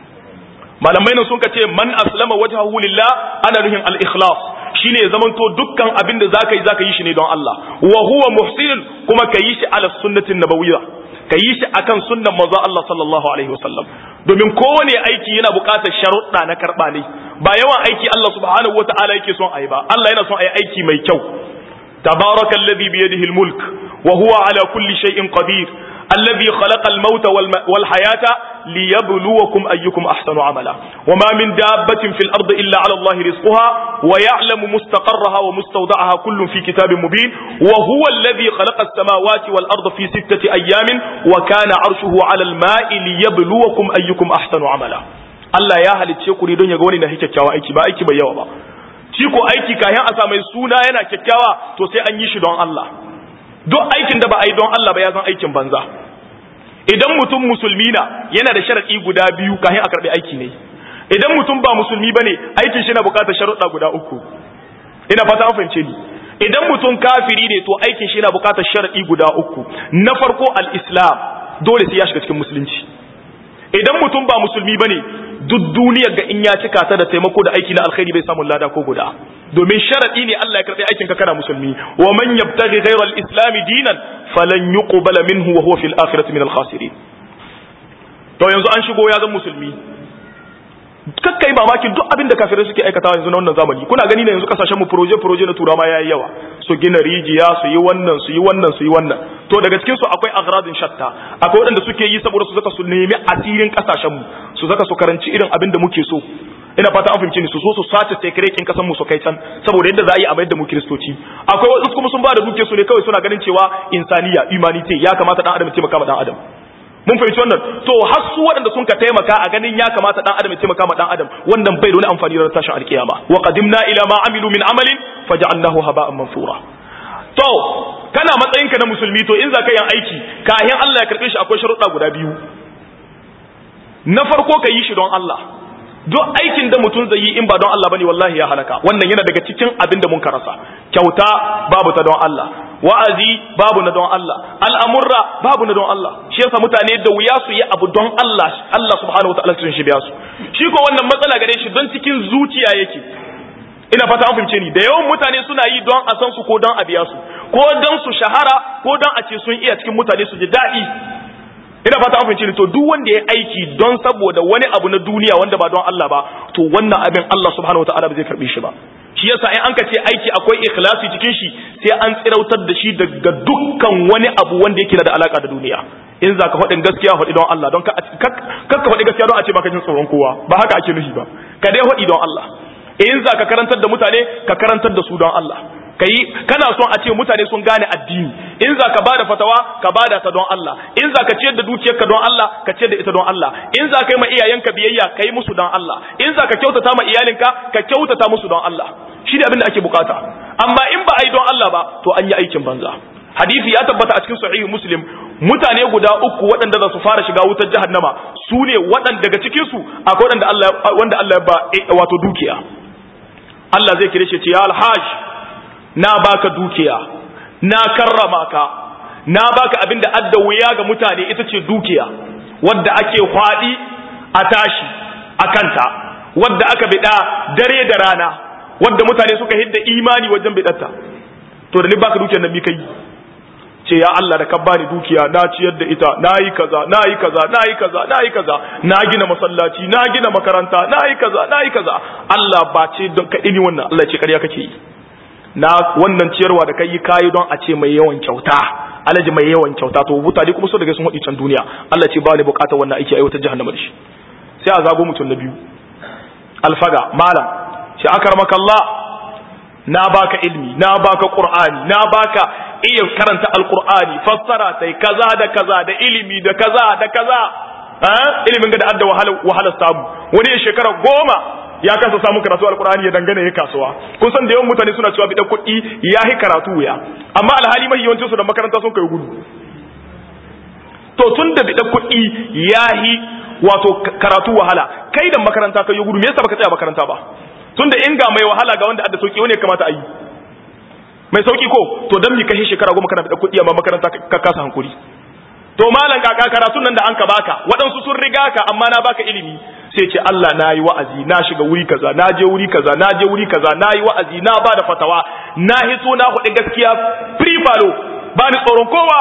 malamai nan sun ka ce man aslama wajhahu lillah ana nuhin al-ikhlas shine ya zamanto dukkan abin da zaka yi zaka yi shi ne don Allah wa huwa muhsinun kuma ka yi shi ala sunnatin nabawiyya ka yi shi akan sunnan manzo Allah sallallahu alaihi wasallam domin kowane aiki yana buƙatar sharuɗa na karɓa ne ba yawan aiki Allah subhanahu wataala yake son ayi ba Allah yana son ayi aiki mai kyau tabarakallazi biyadihi almulk wa huwa ala kulli shay'in qadir الذي خلق الموت والحياة ليبلوكم أيكم أحسن عملا وما من دابة في الأرض إلا على الله رزقها ويعلم مستقرها ومستودعها كل في كتاب مبين وهو الذي خلق السماوات والأرض في ستة أيام وكان عرشه على الماء ليبلوكم أيكم أحسن عملا Allah ya halicce ku ne don ya ga wani na kyakkyawa aiki ba aiki bai yawa ba shi ko aiki kayan a sa mai suna yana kyakkyawa to sai an yi shi don Allah duk aikin da ba a yi don Allah ba ya zan aikin banza idan mutum musulmi na yana da sharaɗi guda biyu kafin a karɓi aiki ne idan mutum ba musulmi bane aikin shi na buƙatar sharuɗa guda uku ina fata an fahimce ni idan mutum kafiri ne to aikin shi na buƙatar sharaɗi guda uku na farko al-islam dole sai ya shiga cikin musulunci idan mutum ba musulmi bane duk duniyar ga in ya cika ta da taimako da aiki na alkhairi bai samu lada ko guda domin sharadi ne Allah ya karbi aikin ka kana musulmi wa man yabtaghi ghayra al-islam dinan falan yuqbala minhu wa huwa fil akhirati min al-khasirin to yanzu an shigo ya zan musulmi kakkai mamakin duk abin da kafirai suke aikatawa yanzu na wannan zamani kuna gani ne yanzu kasashen mu proje proje na turawa yayi yawa su gina rijiya su yi wannan su yi wannan su yi wannan to daga cikin su akwai agradin shatta akwai waɗanda suke yi saboda su saka su nemi asirin kasashen mu su saka su karanci irin abin da muke so ina fata an fahimci ni su zo su sace sekrekin kasan mu su kai can saboda yadda za a yi a mayar da mu kiristoci akwai wasu kuma sun ba da duke su ne kawai suna ganin cewa insaniya humanity ya kamata dan adam ya taimaka ma dan adam mun fahimci wannan to har su waɗanda sun ka taimaka a ganin ya kamata dan adam ya taimaka ma dan adam wannan bai da wani amfani da tashin alkiyama wa qadimna ila ma amilu min amalin faj'alnahu haba'an mansura to kana matsayinka na musulmi to in za ka yin aiki kayan Allah ya karbe shi akwai sharuɗa guda biyu na farko ka yi shi don Allah duk aikin da mutum zai yi in ba don Allah bane wallahi ya halaka wannan yana daga cikin abin da mun karasa kyauta babu ta don Allah wa'azi babu na don Allah al'amurra babu na don Allah shi yasa mutane da wuya su yi abu don Allah Allah subhanahu wa ta'ala sun shi biya su shi ko wannan matsala gare shi don cikin zuciya yake ina fata an fahimce ni da yawan mutane suna yi don a san su ko don a biya su ko don su shahara ko don a ce sun iya cikin mutane su ji daɗi ina fata an fahimci ni to duk wanda ya aiki don saboda wani abu na duniya wanda ba don Allah ba to wannan abin Allah subhanahu wataala ba zai karbe shi ba shi yasa in an ka ce aiki akwai ikhlasi cikin shi sai an tsirautar da shi daga dukkan wani abu wanda yake da alaka da duniya in za ka faɗin gaskiya faɗi don Allah don ka ka faɗi gaskiya don a ce baka jin tsoron kowa ba haka ake nufi ba ka dai faɗi don Allah in za ka karantar da mutane ka karantar da su don Allah kai kana son a ce mutane sun gane addini in za ka bada fatawa ka bada ta don Allah in za ka ciyar da dukiyarka don Allah ka ciyar da ita don Allah in za ka yi ma iyayenka biyayya ka yi musu don Allah in za ka kyautata ma iyalinka ka kyautata musu don Allah shi ne abin da ake bukata amma in ba a yi don Allah ba to an yi aikin banza hadisi ya tabbata a cikin sahihu muslim mutane guda uku waɗanda za su fara shiga wutar jahannama su ne waɗanda daga cikin su akwai waɗanda Allah wanda Allah ya ba wato dukiya Allah zai kire shi ce ya alhaj na baka dukiya na karrama ka na baka abin da adda wuya ga mutane ita ce dukiya wadda ake kwaɗi a tashi a kanta wadda aka biɗa dare da rana wadda mutane suka hidda imani wajen biɗarta to da ni baka dukiyar nan mi kai ce ya Allah da ka bani dukiya na ciyar da ita na yi kaza na yi kaza na yi kaza na yi kaza na gina masallaci na gina makaranta na yi kaza na yi kaza Allah ba ce don ka ini wannan Allah ce ƙarya kake yi na wannan ciyarwa da kai kayi don a ce mai yawan kyauta alaji mai yawan kyauta to mutane kuma so daga sun hudi can duniya Allah ce ba ni bukatar wannan aiki aiwatar jahannama da shi sai a zago mutum na biyu alfaga malam shi akramaka Allah na baka ilmi na baka qur'ani na baka iya karanta alqur'ani fassara tai kaza da kaza da ilimi da kaza da kaza eh ilimin ga da adda wahala wahala samu wani ya shekara goma ya kasa samun karatu alkur'ani ya dangane ya kasuwa kun san da yawan mutane suna cewa bidan kuɗi ya yi karatu ya amma alhali mai yawancin su da makaranta sun kai gudu to tun da bidan kuɗi ya yi wato karatu wahala kai da makaranta kai gudu me yasa baka tsaya makaranta ba tun da in ga mai wahala ga wanda adda sauki wani ya kamata a yi mai sauki ko to dan mi kai shekara goma kana bidan kuɗi amma makaranta ka kasa hankuri to malam kaka karatun nan da an ka baka waɗansu sun riga ka amma na baka ilimi sai ce Allah na yi wa'azi na shiga wuri kaza na je wuri kaza na je wuri kaza na yi wa'azi na ba da fatawa na hito na hudu gaskiya free falo ba ni tsoron kowa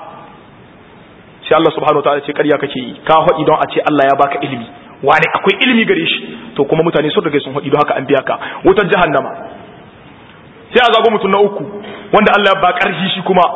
sai Allah subhanahu wataala ce ƙarya kake yi ka haɗi don a ce Allah ya baka ilimi wani akwai ilimi gare shi to kuma mutane sun riga sun haɗi don haka an biya ka wutar jahannama sai a zago mutum na uku wanda Allah ya ba ƙarfi shi kuma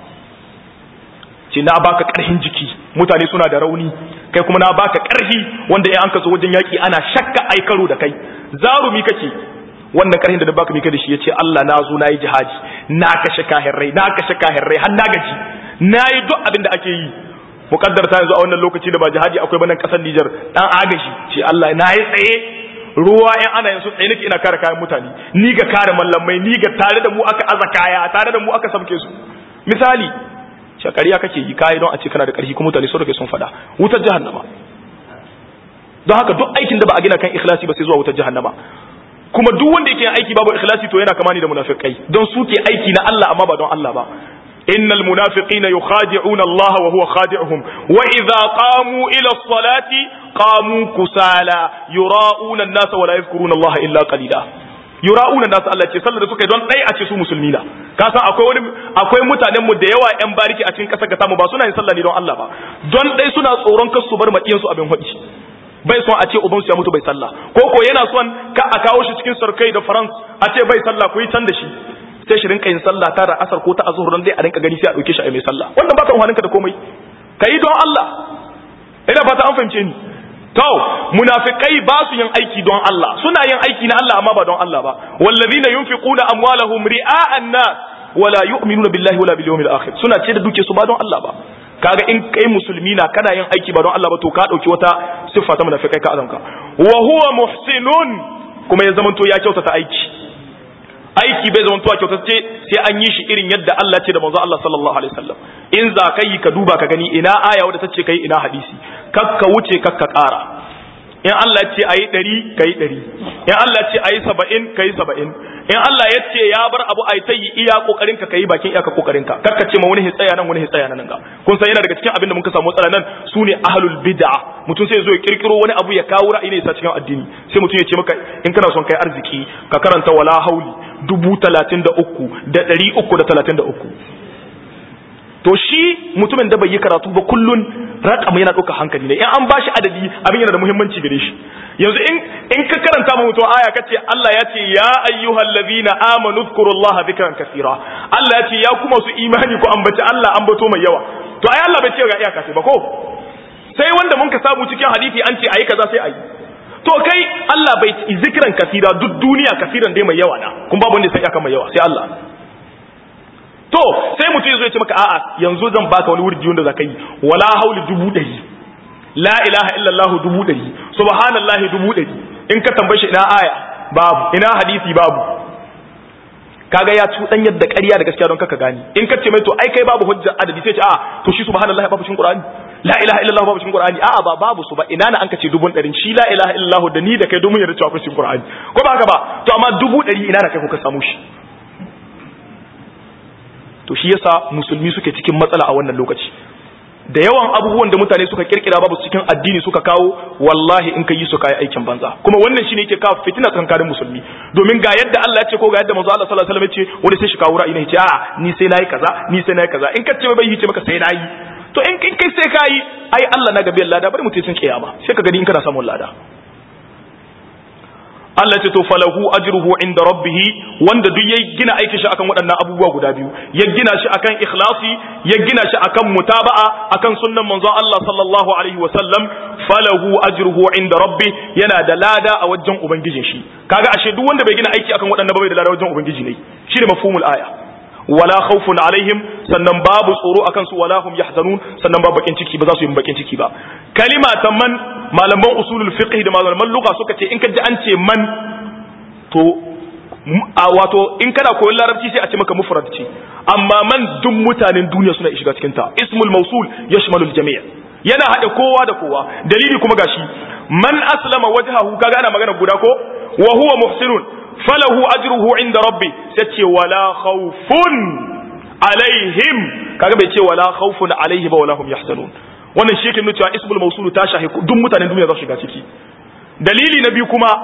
ce na baka ƙarfin jiki mutane suna da rauni kai kuma na baka ƙarfi wanda in an ka zo wajen yaƙi ana shakka ai karo da kai zarumi kake wannan ƙarfin da baka mika da shi yace Allah na zo nayi jihadi na kashe kahirrai na kashe kahirrai har na gaji nayi duk abin da ake yi mukaddar ta yanzu a wannan lokaci da ba jihadi akwai banan kasar Niger dan agashi ce Allah nayi tsaye ruwa in ana yin su tsaye nake ina kare kayan mutane ni ga kare mallamai ni ga tare da mu aka aza kaya tare da mu aka samke su misali shakariya kake yi kayi don a ce kana da ƙarfi kuma mutane sun rage sun faɗa wutar jahannama don haka duk aikin da ba a gina kan ikhlasi ba sai zuwa wutar jahannama kuma duk wanda yake aiki babu ikhlasi to yana kamani da munafikai don su ke aiki na Allah amma ba don Allah ba innal munafiqina yukhadi'una Allah wa huwa khadi'uhum wa idza qamu ila as-salati qamu kusala yura'una an-nasa wa la yadhkuruna Allah illa qalila yura'una nasu Allah ce sallar da suka yi don ɗaya a ce su musulmi na ka san akwai wani akwai mutanen mu da yawa yan bariki a cikin ƙasar ga tamu ba suna yin sallah ne don Allah ba don ɗaya suna tsoron kar su bar maƙiyan su abin hudi bai son a ce uban su ya mutu bai sallah ko ko yana son ka a kawo shi cikin sarkai da France a ce bai sallah ku yi can da shi sai shi rinka yin sallah ta da asar ko ta azhur dan dai a rinka gani sai a dauke shi a mai sallah wannan ba ta umarninka da komai kai don Allah ina fata an fahimce ni to munafikai ba su yin aiki don Allah suna yin aiki na Allah amma ba don Allah ba wallazina yunfiquna amwalahum ri'a'an nas wala yu'minuna billahi wala bil yawmil akhir suna ce da duke su ba don Allah ba kaga in kai musulmi na kana yin aiki ba don Allah ba to ka dauki wata siffa ta munafikai ka azanka wa huwa muhsinun kuma ya zamanto ya kyautata aiki aiki bai zama tuwa kyautacce sai an yi shi irin yadda Allah ce da manzo Allah sallallahu alaihi wasallam in za ka yi ka duba ka gani ina aya wadda tace kai ina hadisi kakka wuce kakka ƙara in Allah ya ce ayi ɗari ka yi ɗari in Allah ya ce ayi saba'in ka yi saba'in in Allah ya ce ya bar abu ayi ta yi iya kokarin ka yi bakin iyaka kokarin ka kakka ce ma wani hitsaya nan wani hitsaya nan ga kun san yana daga cikin abin da muka samu matsala nan sune ahlul bid'a mutum sai zo ya kirkiro wani abu ya kawo ra'ayi ne sa cikin addini sai mutum ya ce maka in kana son kai arziki ka karanta wala hauli dubu talatin da uku da ɗari uku da talatin da uku to shi mutumin da bai yi karatu ba kullun rakam yana ɗauka hankali ne in an bashi adadi abin yana da muhimmanci gare shi yanzu in in ka karanta mu mutum aya kace Allah ya ce ya ayyuhal ladina amanu dhkurullaha dhikran kaseera Allah ya ce ya kuma su imani ku ambaci Allah ambato mai yawa to ai Allah bai ce ga iyaka sai ba ko sai wanda mun ka samu cikin hadisi an ce ayi kaza sai ayi to kai Allah bai zikiran kasira duk duniya kasiran dai mai yawa na kun babu wanda sai aka mai yawa sai Allah to sai mutum ya zo ya ce maka a'a yanzu zan baka wani wurdi wanda zaka yi wala hauli dubu ɗari la ilaha illallah dubu ɗari subhanallahi dubu ɗari in ka tambaye shi ina aya babu ina hadisi babu kaga ya cuɗan yadda ƙarya da gaskiya don kaka gani in ka ce mai to ai kai babu hujja adadi sai ce a to shi subhanallahi babu cikin qur'ani la ilaha illallah babu cikin qur'ani a'a ba babu su ba ina na an ka ce dubun ɗarin shi la ilaha illallah da ni da kai domin yarda cewa akwai cikin qur'ani ko ba haka ba to amma dubu ɗari ina na kai kuka samu shi to shi yasa musulmi suke cikin matsala a wannan lokaci da yawan abubuwan da mutane suka kirkira babu cikin addini suka kawo wallahi in ka yi su kai aikin banza kuma wannan shine yake kawo fitina tsakanin musulmi domin ga yadda Allah ya ce ko ga yadda manzo Allah sallallahu alaihi wasallam ya ce wani sai shi kawo ra'ayi ne ya ce a'a ni sai nayi kaza ni sai nayi kaza in ka ce bai yi ce maka sai nayi to in kin kai sai kai ai Allah na gabe lada bari mutum sun kiyama sai ka gani in kana samun lada Allah ce to falahu ajruhu inda rabbih wanda duk ya gina aikin shi akan waɗannan abubuwa guda biyu ya gina shi akan ikhlasi ya gina shi akan mutaba'a akan sunnan manzo Allah sallallahu alaihi wa sallam falahu ajruhu inda rabbih yana da lada a wajen ubangijin shi kaga ashe duk wanda bai gina aiki akan waɗannan ba bai da lada wajen ubangiji ne shine mafhumul aya wala khawfun alaihim sannan babu tsoro akan su wala hum yahzanun sannan babu bakin ciki ba za su yi bakin ciki ba kalima ta man malaman usulul fiqh da malaman lugha suka ce in ka ji an ce man to a wato in kana koyon larabci sai a ce maka mufrad ce amma man duk mutanen duniya suna shiga cikin ta ismul mausul yashmalul jami' yana hada kowa da kowa dalili kuma gashi man aslama wajhahu kaga ana magana guda ko wa huwa muhsinun falahu ajruhu inda rabbi sai ce wala khawfun alaihim kaga bai ce wala khawfun alaihi ba wala hum yahzanun wannan shi yake nuna cewa ismul mawsul ta shahi duk mutanen duniya za su shiga ciki dalili na biyu kuma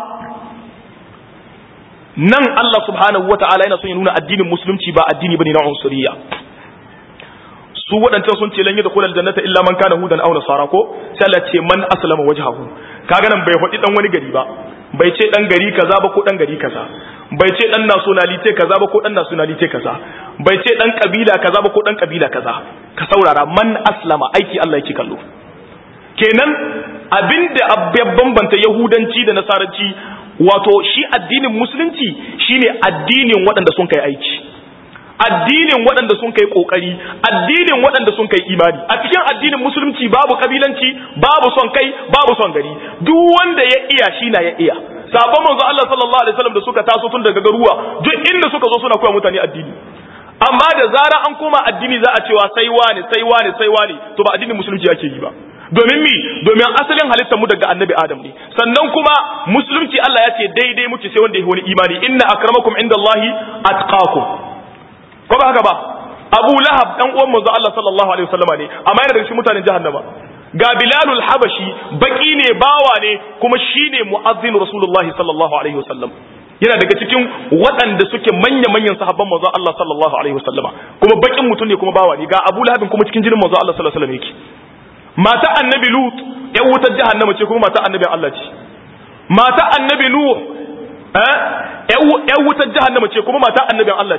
nan Allah subhanahu wataala yana son ya nuna addinin musulunci ba addini bane na unsuriya su waɗancan sun ce lan yi da kulal jannata illa man kana hudan aw nasara ko sai Allah ce man aslama wajhahu kaga nan bai faɗi dan wani gari ba bai ce dan gari kaza ba ko dan gari kaza bai ce dan nationality kaza ba ko dan nationality kaza bai ce dan kabila kaza ba ko dan kabila kaza ka saurara man aslama aiki Allah yake kallo kenan abinda abban bambanta yahudanci da nasaranci wato shi addinin musulunci shine addinin waɗanda sun kai aiki addinin waɗanda sun kai kokari addinin waɗanda sun kai imani a cikin addinin musulunci babu kabilanci babu son kai babu son gari duk wanda ya iya shi na ya iya sabon manzo Allah sallallahu alaihi wasallam da suka taso tun daga garuwa duk inda suka zo suna koya mutane addini amma da zara an koma addini za a cewa sai wani sai wani sai wani to ba addinin musulunci ake yi ba domin mi domin asalin halittar mu daga annabi adam ne sannan kuma musulunci Allah ya ce daidai muke sai wanda ya wani imani inna akramakum indallahi atqakum ko ba haka ba Abu Lahab dan uwan manzo Allah sallallahu alaihi wasallama ne amma yana daga cikin mutanen jahannama ga Bilalul Habashi baki ne bawa ne kuma shine muazzin Rasulullah sallallahu alaihi wasallam yana daga cikin waɗanda suke manya-manyan sahabban manzo Allah sallallahu alaihi wasallama kuma bakin mutum ne kuma bawa ne ga Abu Lahab kuma cikin jinin manzo Allah sallallahu alaihi wasallam yake mata annabi Lut ya wutar jahannama ce kuma mata annabi Allah ce mata annabi Nuh eh ya wutar jahannama ce kuma mata annabin Allah ce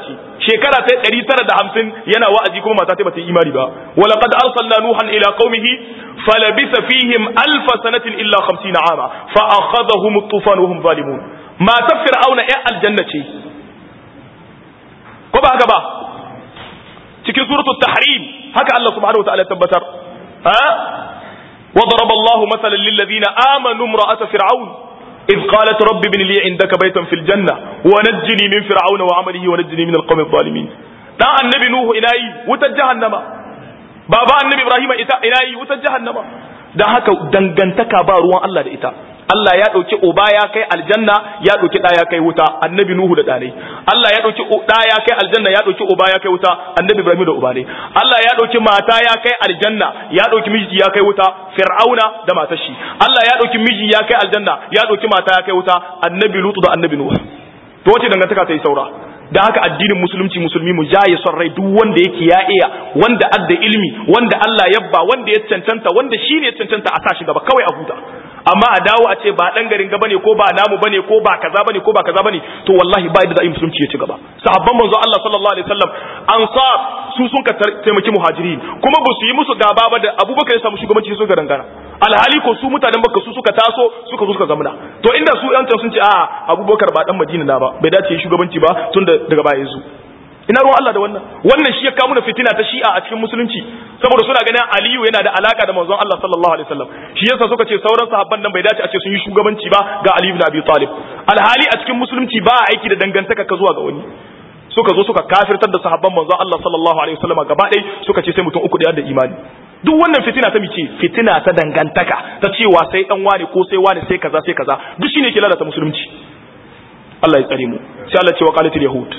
shekara ta 950 yana wa'azi kuma mata ta bata yi imani ba wala qad arsalna nuhan ila qaumihi falabisa fihim alf sanatin illa 50 ama fa akhadhahum at-tufan wa hum zalimun mata fir'auna ya aljanna ce ko ba haka ba cikin suratul tahrim haka Allah subhanahu wa ta'ala tabbatar ha وضرب الله مثلا للذين آمنوا امرأة فرعون إذ قالت رب ابن لي عندك بيتا في الجنة ونجني من فرعون وعمله ونجني من القوم الظالمين دا النبي نوح إلهي وتجهنم بابا النبي إبراهيم إلهي وتجهنم da haka dangantaka ba ruwan Allah da ita Allah ya ɗauki uba ya kai aljanna ya ɗauki ɗa ya kai wuta annabi Nuhu da ɗanai Allah ya ɗauki ɗa ya kai aljanna ya ɗauki uba ya kai wuta annabi Ibrahim da uba ne Allah ya ɗauki mata ya kai aljanna ya ɗauki miji ya kai wuta Fir'auna da matar shi Allah ya ɗauki miji ya kai aljanna ya ɗauki mata ya kai wuta annabi Lutu da annabi Nuhu to wace dangantaka ta yi saura da haka addinin musulunci musulmi mu jaye son rai duk wanda yake ya iya wanda adda ilmi wanda Allah yabba wanda ya cancanta wanda shi ne ya cancanta a sa shi gaba kawai a huta amma a dawo a ce ba dan garin gaba ne ko ba namu bane ko ba kaza bane ko ba kaza bane to wallahi ba da zai musulunci ya ci gaba sahabban manzo Allah sallallahu alaihi wasallam ansar su sun ka taimaki muhajirin kuma ba su yi musu gaba ba da Abubakar ya samu shugabanci su ga dangana alhali ko su mutanen Makka su suka taso suka zo suka zamana to inda su yan sun ce a Abubakar ba dan Madina na ba bai dace shugabanci ba tun da daga baya yazo ina ruwan Allah da wannan wannan shi ya kawo mana fitina ta shi'a a cikin musulunci saboda suna ganin Aliyu yana da alaka da manzon Allah sallallahu alaihi wasallam shi yasa suka ce sauran sahabban nan bai dace a ce sun yi shugabanci ba ga Ali ibn Abi Talib alhali a cikin musulunci ba a aiki da dangantaka ka zuwa ga wani suka zo suka kafirtar da sahabban manzon Allah sallallahu alaihi wasallam gaba ɗaya suka ce sai mutum uku da da imani duk wannan fitina ta mice fitina ta dangantaka ta cewa sai dan wane ko sai wane sai kaza sai kaza duk shine ke lalata musulunci Allah ya tsare mu sai Allah ce wa qalatil yahud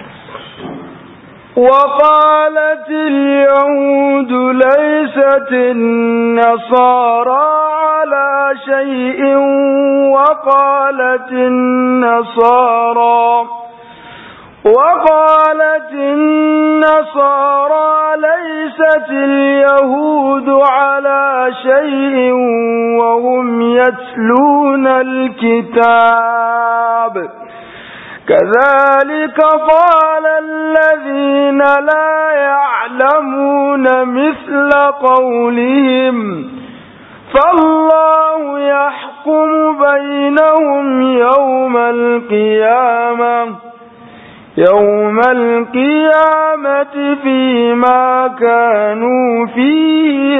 وقالت اليهود ليست النصارى على شيء وقالت النصارى وقالت النصارى ليست اليهود على شيء وهم يتلون الكتاب كذلك قال الذين لا يعلمون مثل قولهم فالله يحكم بينهم يوم القيامة يوم القيامة فيما كانوا فيه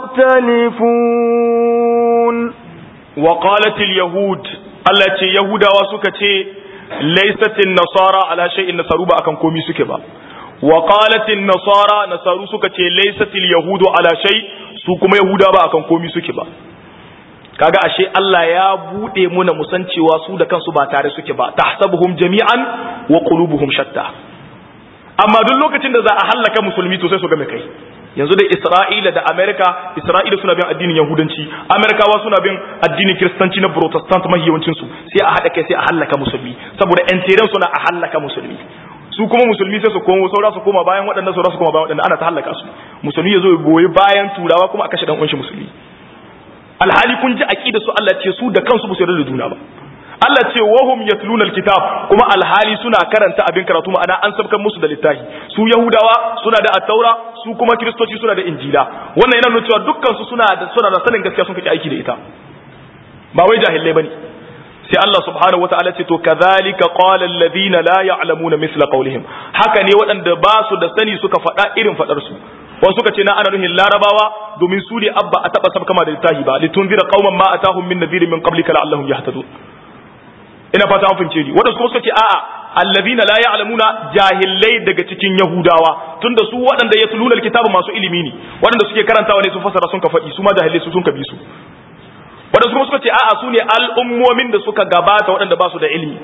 يختلفون وقالت اليهود التي يهودا وسكتي ليست النصارى على شيء نصارو ba akan komi suke ba wa qalat an-nasara nasaru suka ce laysat al-yahudu ala shay su kuma yahuda ba akan komi suke ba kaga ashe Allah ya bude muna musan cewa su da kansu ba tare suke ba tahsabuhum jami'an wa qulubuhum shatta amma duk lokacin da za a hallaka musulmi to sai su ga mai kai yanzu da Isra'ila da Amerika Isra'ila suna bin addinin Yahudanci Amerikawa suna bin addinin Kiristanci na Protestant mahi yawancin su sai a hada kai sai a hallaka musulmi saboda ƴan teren suna a hallaka musulmi su kuma musulmi sai su komo saura su koma bayan waɗannan saura su koma bayan waɗannan ana ta hallaka su musulmi ya zo ya goyi bayan turawa kuma a kashe dan uwanshi musulmi alhali kun ji aqida su Allah ce su da kansu ba su yarda da juna ba Allah ce wahum yatluna alkitab kuma alhali suna karanta abin karatu ma'ana an sabkan musu da littafi su yahudawa suna da at-taura su kuma kristoci suna da injila wannan yana nuna cewa dukkan su suna da suna da sanin gaskiya sun kake aiki da ita ba wai jahilai bane sai Allah subhanahu wataala ce to kadhalika qala alladhina la ya'lamuna mithla qawlihim haka ne waɗanda ba su da sani suka faɗa irin faɗar su wasu suka ce na ana nuhin larabawa domin su ne abba a taɓa sabkama da littafi ba litunzira qauman ma atahum min nadhirin min qablika la'allahum yahtadun ina fata an fahimce ni waɗansu kuma suka ce a'a allazina la ya'lamuna jahilai daga cikin yahudawa tunda su waɗanda ya tuluna alkitabu masu ilimi ne waɗanda suke karantawa ne su fasara sun ka faɗi su ma jahilai su sun ka bi su waɗansu kuma suka ce a'a su ne al'ummomin da suka gabata waɗanda ba su da ilimi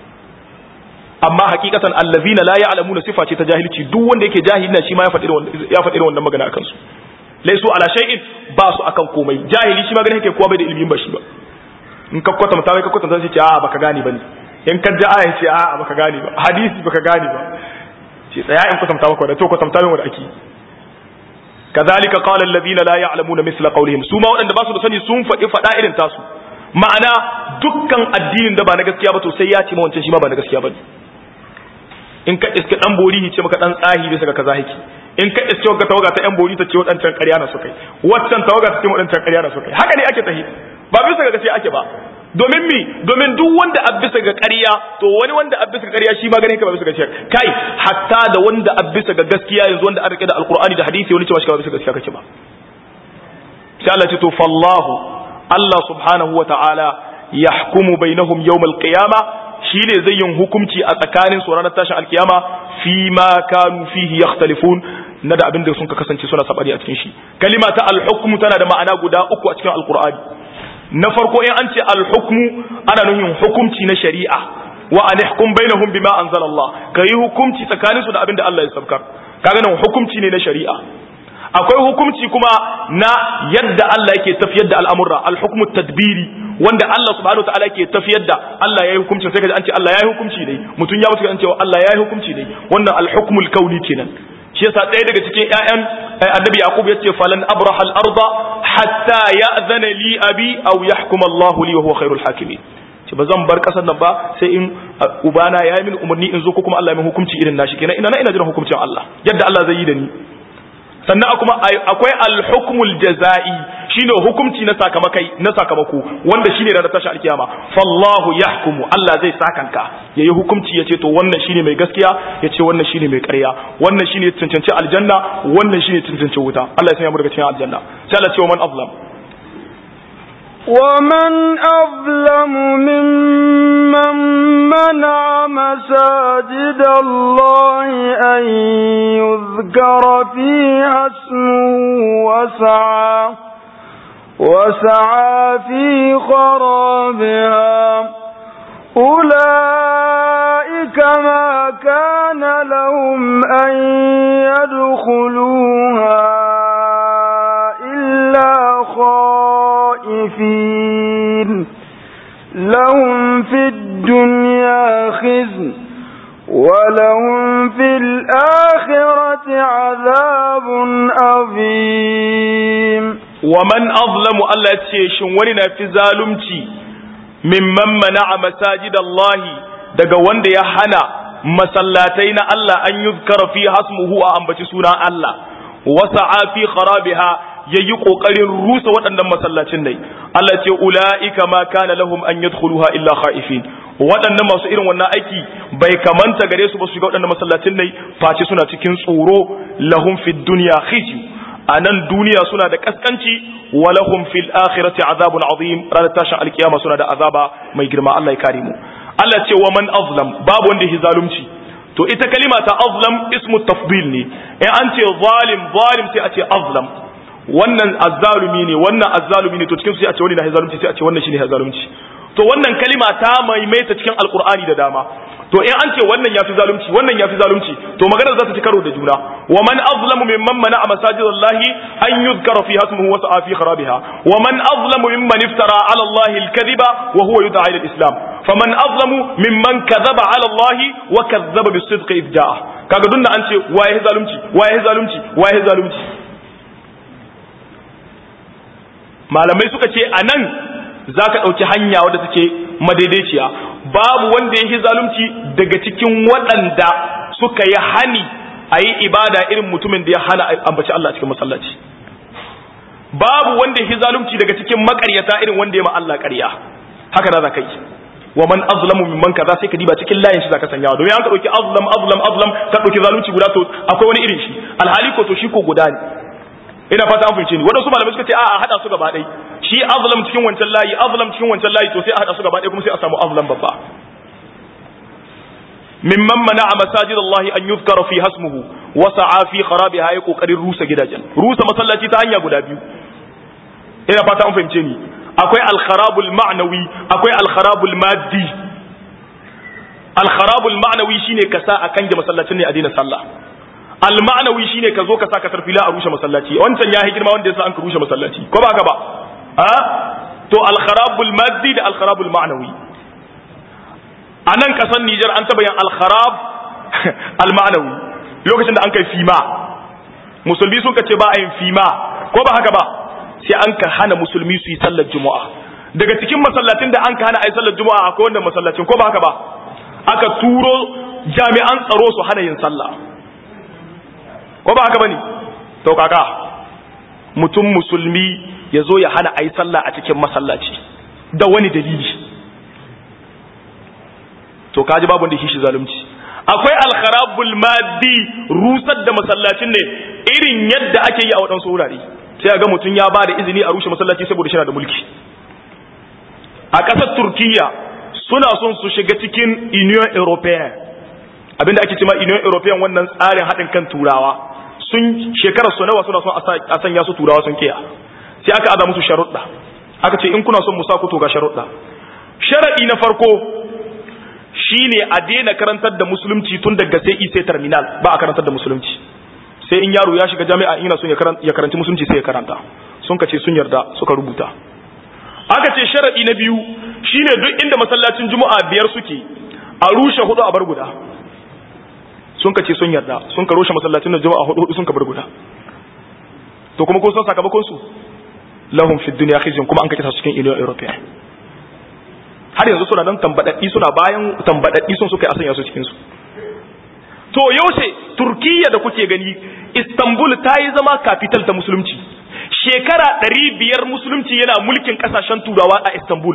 amma hakikatan allazina la ya'lamuna sifa ce ta jahilci duk wanda yake jahili na shi ma ya faɗi ya faɗi wannan magana akan su laisu ala shay'in ba su akan komai jahili shi ma ganin yake kowa bai da ilimin ba shi ba in ka kwatanta mai ka kwatanta sai ce a baka gane bane in ka ji aya ce a baka gane ba hadisi baka gane ba ce tsaya in kwatanta maka da to kwatanta min wanda ake kazalika qala alladhina la ya'lamuna misla qawlihim su ma wadanda ba su da sani sun faɗi faɗa irin tasu ma'ana dukkan addinin da ba na gaskiya ba to sai ya ce ma wancan shi ma ba na gaskiya bane in ka iske dan bori ce maka dan tsahi bisa ga kaza hiki in ka iske ga tawaga ta yan bori ta ce wadancan ƙarya na suka yi waccan tawaga ta ce wadancan ƙarya na suka yi haka ne ake tahi ba bisa ga gaskiya ake ba domin mi domin duk wanda a bisa ga ƙarya to wani wanda a bisa ga ƙarya shi ma gane ka ba bisa ga gaskiya kai hatta da wanda a bisa ga gaskiya yanzu wanda an rike da alqur'ani da hadisi wani cewa shi ba bisa ga gaskiya kake ba sai Allah ce to fallahu Allah subhanahu wa ta'ala yahkumu bainahum yawmal qiyamah shine zai yin hukunci a tsakanin su ranar tashin alkiyama fi ma kanu fihi yakhtalifun na da abin da sun ka kasance suna sabari a cikin shi kalima ta al-hukmu tana da ma'ana guda uku a cikin alqur'ani na farko in an ce al-hukmu ana nufin hukunci na shari'a wa an ihkum bainahum bima anzala Allah kai hukunci tsakanin su da abin da Allah ya sabkar kaga nan hukunci ne na shari'a akwai hukunci kuma na yadda Allah yake tafiyar da al'amurra al-hukmu tadbiri wanda Allah subhanahu wataala yake tafiyar da Allah yayi hukunci sai kaji an ce Allah yayi hukunci ne mutun ya mutu an ce Allah yayi hukunci ne wannan al-hukmul kauni kenan shi yasa ɗaya daga cikin ƴaƴan annabi yaqub yace falan abraha al-arda hatta ya'zana li abi aw yahkum Allah li wa huwa khairul hakimin ce ba zan bar kasar nan ba sai in ubana ya yi min umarni in zo ko kuma Allah ya min hukunci irin nashi kenan ina na ina jiran hukuncin Allah yadda Allah zai yi da ni sannan kuma akwai al-hukmul jazai shine hukunci na sakamakai na sakamako wanda shine ranar tashi alkiyama fallahu yahkumu Allah zai sakanka yayi hukunci yace to wannan shine mai gaskiya yace wannan shine mai ƙarya wannan shine cancanci aljanna wannan shine cancanci wuta Allah ya sanya mu daga cikin aljanna sai Allah ya ce man azlam ومن أظلم ممن منع مساجد الله أن يذكر فيها اسمه وسعى وسعى في خرابها أولئك ما كان لهم أن يدخلوها إلا خائفين لهم في الدنيا خزي ولهم في الآخرة عذاب عظيم ومن أظلم الله تشيشن ولنا في ظالمتي ممن منع مساجد الله daga wanda ya hana masallatai na Allah an yuzkara fi hasmuhu a ambaci sunan Allah wasa'a fi kharabiha yayi kokarin rusa waɗannan masallacin ne Allah ce ulaika ma kana lahum an yadkhuluha illa khaifin waɗannan masu irin wannan aiki bai kamanta gare su ba su shiga waɗannan masallacin ne face suna cikin tsoro lahum fid dunya khizyu a nan duniya suna da kaskanci wa lahum fil akhirati azabun azim ranar tashin alkiyama suna da azaba mai girma Allah ya kare mu Allah ce wa man azlam babu wanda ya zalunci to ita kalima ta azlam ismu tafdil ne in an ce zalim zalim sai a ce azlam wannan azzalumi ne wannan azzalumi ne to cikin su sai a ce wani na zalunci sai a ce wannan shine zalunci to wannan kalima ta maimaita cikin alqur'ani da dama to in an ce wannan yafi zalunci wannan yafi zalunci to maganar za ta ci karo da juna wa man azlamu mimman mana'a masajidallahi an yuzkara fi hasmuhu wa sa'a fi kharabiha wa man azlamu mimman iftara 'ala allahi al-kadhiba wa huwa yud'a ila al-islam faman azlamu mimman kadhaba 'ala allahi wa kadhaba bis-sidqi idh ja'a kaga dunna an ce waye zalunci waye zalunci waye zalunci malamai suka ce anan zaka dauki hanya wadda take madaidaiciya babu wanda ya yi zalunci daga cikin waɗanda suka yi hani a yi ibada irin mutumin da ya hana ambaci Allah cikin masallaci babu wanda ya yi zalunci daga cikin makaryata irin wanda ya ma Allah ƙarya haka na za ka yi wa man azlamu mimman kaza sai ka diba cikin layin shi zaka sanya domin an ka dauki azlam azlam azlam ka dauki zalunci guda to akwai wani irin shi alhali ko to shi ko guda ne ina fata an fahimce ni wadansu malamai suka ce a'a hada su gaba ɗaya shi azlam cikin wancan layi azlam cikin wancan layi to sai a hada su gaba ɗaya kuma sai a samu azlam babba mimman mana'a masajid Allah an yuzkara fi hasmuhu wa sa'a fi kharabiha ya kokarin rusa gidajen rusa masallaci ta hanya guda biyu ina fata an fahimce ni akwai al-kharabul ma'nawi akwai al-kharabul maddi al-kharabul ma'nawi shine ka sa a kange masallacin ne a daina sallah al-ma'nawi shine ka zo ka sa ka tarfila a rushe masallaci wancan ya girma wanda yasa an ka rushe masallaci ko ba ka ba a to al-kharabul maddi da al-kharabul ma'nawi a nan kasan Nijar an taba yin al-kharab al-ma'nawi lokacin da an kai fima musulmi sun ka ce ba a yin fima ko ba haka ba sai an ka hana musulmi su yi sallar juma'a daga cikin masallacin da an ka hana a yi sallar juma'a akwai wanda masallacin ko ba haka ba aka turo jami'an tsaro su hana yin sallah ko ba haka bane to kaka mutum musulmi ya zo ya hana a yi sallah a cikin masallaci da wani dalili to kaji babu wanda shi zalunci akwai alkharabul maddi rusar da masallacin ne irin yadda ake yi a waɗansu wurare sai ga mutum ya ba da izini a rushe masallaci saboda shi da mulki a ƙasar turkiya suna son su shiga cikin union european abinda ake cema union european wannan tsarin haɗin kan turawa sun shekarar su nawa suna son a sanya su turawa sun kiya sai aka aza musu sharuɗa aka ce in kuna son mu sa ku to ga sharuɗa sharaɗi na farko shine a daina karantar da musulunci tun daga sai sai terminal ba a karantar da musulunci sai in yaro ya shiga jami'a ina son ya karanci musulunci sai ya karanta sun ka ce sun yarda suka rubuta aka ce sharadi na biyu shine duk inda masallacin juma'a biyar suke a rushe hudu a bar guda sun ka ce sun yarda sun ka rushe masallacin juma'a hudu hudu sun ka bar guda to kuma kun san sakamakon su lahum fi dunya khizyun kuma an kace su cikin union european har yanzu suna nan tambadaddi suna bayan tambadaddi sun suka yi asanya su cikin su to yaushe turkiya da kuke gani istanbul ta yi zama capital ta musulunci shekara ɗari biyar musulunci yana mulkin ƙasashen turawa a istanbul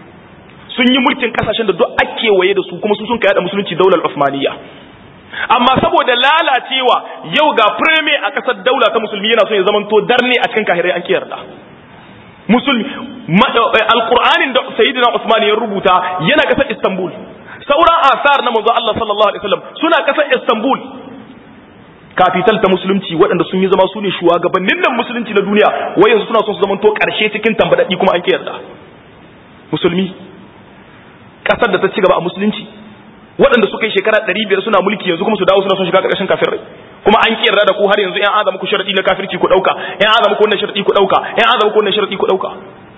sun yi mulkin ƙasashen da duk ake waye da su kuma su sun kai da musulunci daular osmaniya amma saboda lalacewa yau ga premier a ƙasar daula ta musulmi yana son ya zamanto darne a cikin kahirai an kiyarda musulmi alqur'anin da sayyidina usman ya rubuta yana ƙasar istanbul sauran asar na manzo Allah sallallahu alaihi wasallam suna ƙasar istanbul kafital ta musulunci waɗanda sun yi zama su ne shugabannin nan musulunci na duniya wai yanzu suna son su zamanto ƙarshe cikin tambadaddi kuma an kiyarda musulmi ƙasar da ta ci gaba a musulunci waɗanda suka yi shekara ɗari biyar suna mulki yanzu kuma su dawo suna son shiga ƙarƙashin kafirai kuma an kiyarda da ku har yanzu ƴan azama ku sharadi na kafirci ku ɗauka ƴan azama ku wannan sharadi ku ɗauka ƴan azama ku wannan sharadi ku ɗauka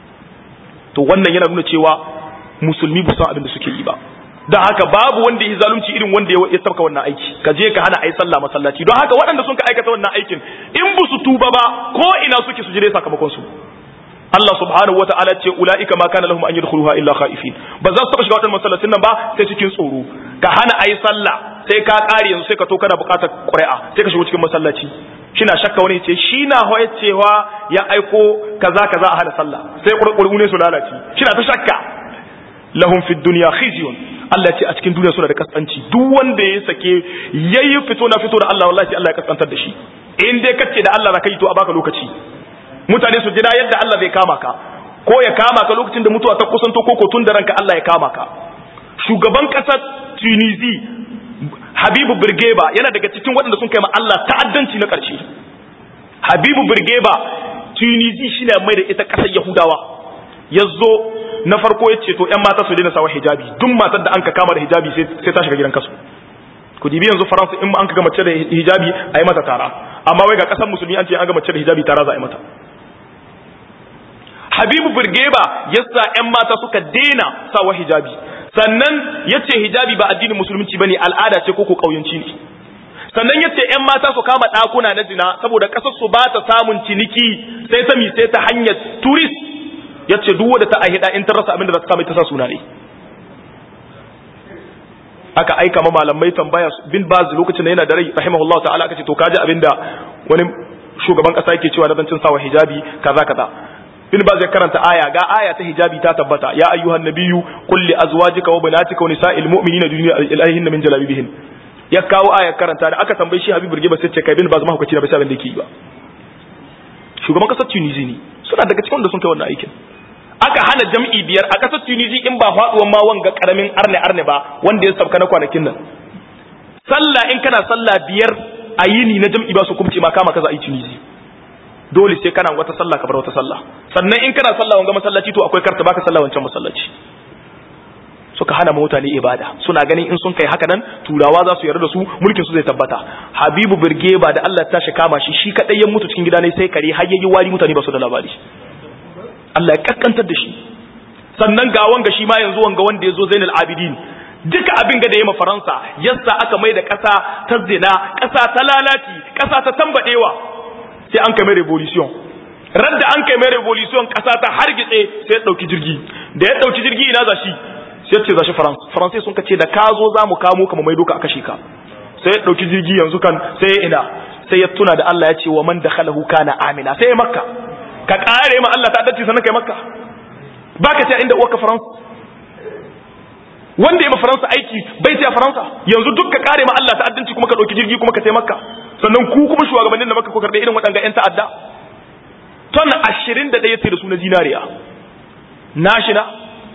to wannan yana nuna cewa musulmi ba san abin da suke yi ba don haka babu wanda ya zalunci irin wanda ya sabka wannan aiki ka je ka hana ayi sallah masallaci don haka waɗanda sun ka aikata wannan aikin in ba su tuba ba ko ina suke su jire sakamakon su Allah subhanahu wataala ce ulaika ma kana lahum an yadkhuluha illa khaifin ba za su taba shiga wannan masallacin nan ba sai cikin tsoro ka hana ayi sallah sai ka kare yanzu sai ka to kana buƙatar ƙuri'a sai ka shigo cikin masallaci shina shakka wani ce shi na hoye cewa ya aiko kaza kaza a hana sallah sai ƙurƙuru ne su lalace shina ta shakka lahum fid dunya khizyun Allah ce a cikin duniya suna da kaskanci duk wanda ya sake yayi fito na fito da Allah wallahi Allah ya kaskantar da shi in dai kace da Allah zaka yi to a baka lokaci mutane su jira yadda Allah zai kama ka ko ya kama ka lokacin da mutuwa ta kusanto ko ko tun da ranka Allah ya kama ka shugaban kasar Tunisia Habibu Birgeba yana daga cikin waɗanda sun kai ma Allah ta'addanci na ƙarshe Habibu Birgeba Tunisia shine mai da ita ƙasar Yahudawa yazo na farko ya ce to ‘yan mata su daina sawa hijabi duk matar da an ka kama da hijabi sai ta shiga gidan kasu ku dibi yanzu faransa in an ka ga mace da hijabi a yi mata tara amma wai ga ƙasar musulmi an ce an ga mace da hijabi tara za a yi mata habibu burgeba ya sa ‘yan mata suka daina sawa hijabi sannan ya ce hijabi ba addinin musulunci ba ne al'ada ce ko ko ƙauyenci ne sannan ya ce ‘yan mata su kama ɗakuna na zina saboda ƙasar su ba ta samun ciniki sai ta mi sai ta hanyar turist ya ce duk wadda ta ahida in ta rasa abin da za ta kama ta sa suna ne aka aika ma malamai tambaya bin baz lokacin da yana da rai rahimahullahu ta'ala aka ce to kaji abin da wani shugaban kasa yake cewa na zancin sawa hijabi kaza kaza bin baz ya karanta aya ga aya ta hijabi ta tabbata ya ayyuhan nabiyyu qul li azwajika wa banatika wa nisa'il mu'minina dunya ilahinna min jalabibihin ya kawo aya karanta da aka tambaye shi habib burge ba sai ce kai bin baz ma hukaci na bisa abin da yake yi ba shugaban kasar tunisia ne suna daga cikin da sun kai wannan aikin aka hana jam'i biyar a ƙasar tunisi in ba faɗuwan ma wanga ƙaramin arne arne ba wanda ya sabka na kwanakin nan sallah in kana sallah biyar a yini na jam'i ba su kumce ma kama kaza a yi tunisi dole sai kana wata sallah ka bar wata sallah sannan in kana sallah wanga masallaci to akwai karta baka sallah wancan masallaci suka hana mutane ibada suna ganin in sun kai haka nan turawa za su yarda da su mulkin su zai tabbata habibu birgeba da Allah ta shi kama shi shi kadai ya mutu cikin gida ne sai kare har yayi wari mutane ba su da labari Allah ya kaskantar da shi sannan ga wanga shi ma yanzu wanga wanda ya zo Zainal Abidin duka abin ga da ya ma Faransa yasa aka mai da ƙasa ta zina ƙasa ta lalaci ƙasa ta tambadewa sai an kai mai revolution radda an kai mai revolution ƙasa ta hargitse sai ya dauki jirgi da ya dauki jirgi ina za shi sai ce zashi faransa faransai sun kace da ka zo za mu kamo ka mu maido ka a kashe ka sai ya dauki jirgi yanzu kan sai ya ina sai ya tuna da Allah ya ce wa man dakhalahu kana amina sai ya makka ka kare ma Allah ta dace sannan kai makka baka ce inda uwarka faransa wanda ya ma faransa aiki bai sai faransa yanzu duk ka kare ma Allah ta'addanci kuma ka dauki jirgi kuma ka sai makka sannan ku kuma shugabannin da makka ko karbe irin waɗanga yan ta'adda ton 21 ya sai da su na zinariya nashi na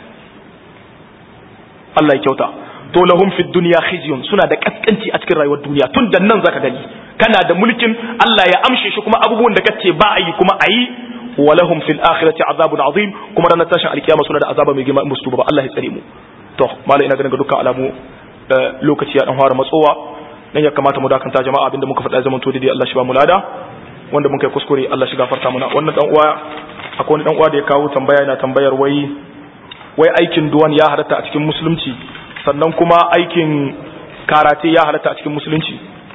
Allah ya kyauta to lahum fid dunya khizyun suna da kaskanci a cikin rayuwar duniya tun da nan zaka gani kana da mulkin Allah ya amshe shi kuma abubuwan da kace ba a yi kuma a yi wa lahum fil akhirati azabun azim kuma ranar tashin alkiyama suna da azaba mai girma musu ba Allah ya tsare mu to malai ina ganin ga dukkan alamu lokaci ya dan fara matsowa dan ya kamata mu dakanta jama'a abinda muka faɗa zaman to dai Allah shi ba mu lada wanda muka yi kuskure Allah shi gafarta muna wannan dan uwa akwai wani dan uwa da ya kawo tambaya yana tambayar wai wai aikin duwan ya halatta a cikin musulunci sannan kuma aikin karate ya halatta a cikin musulunci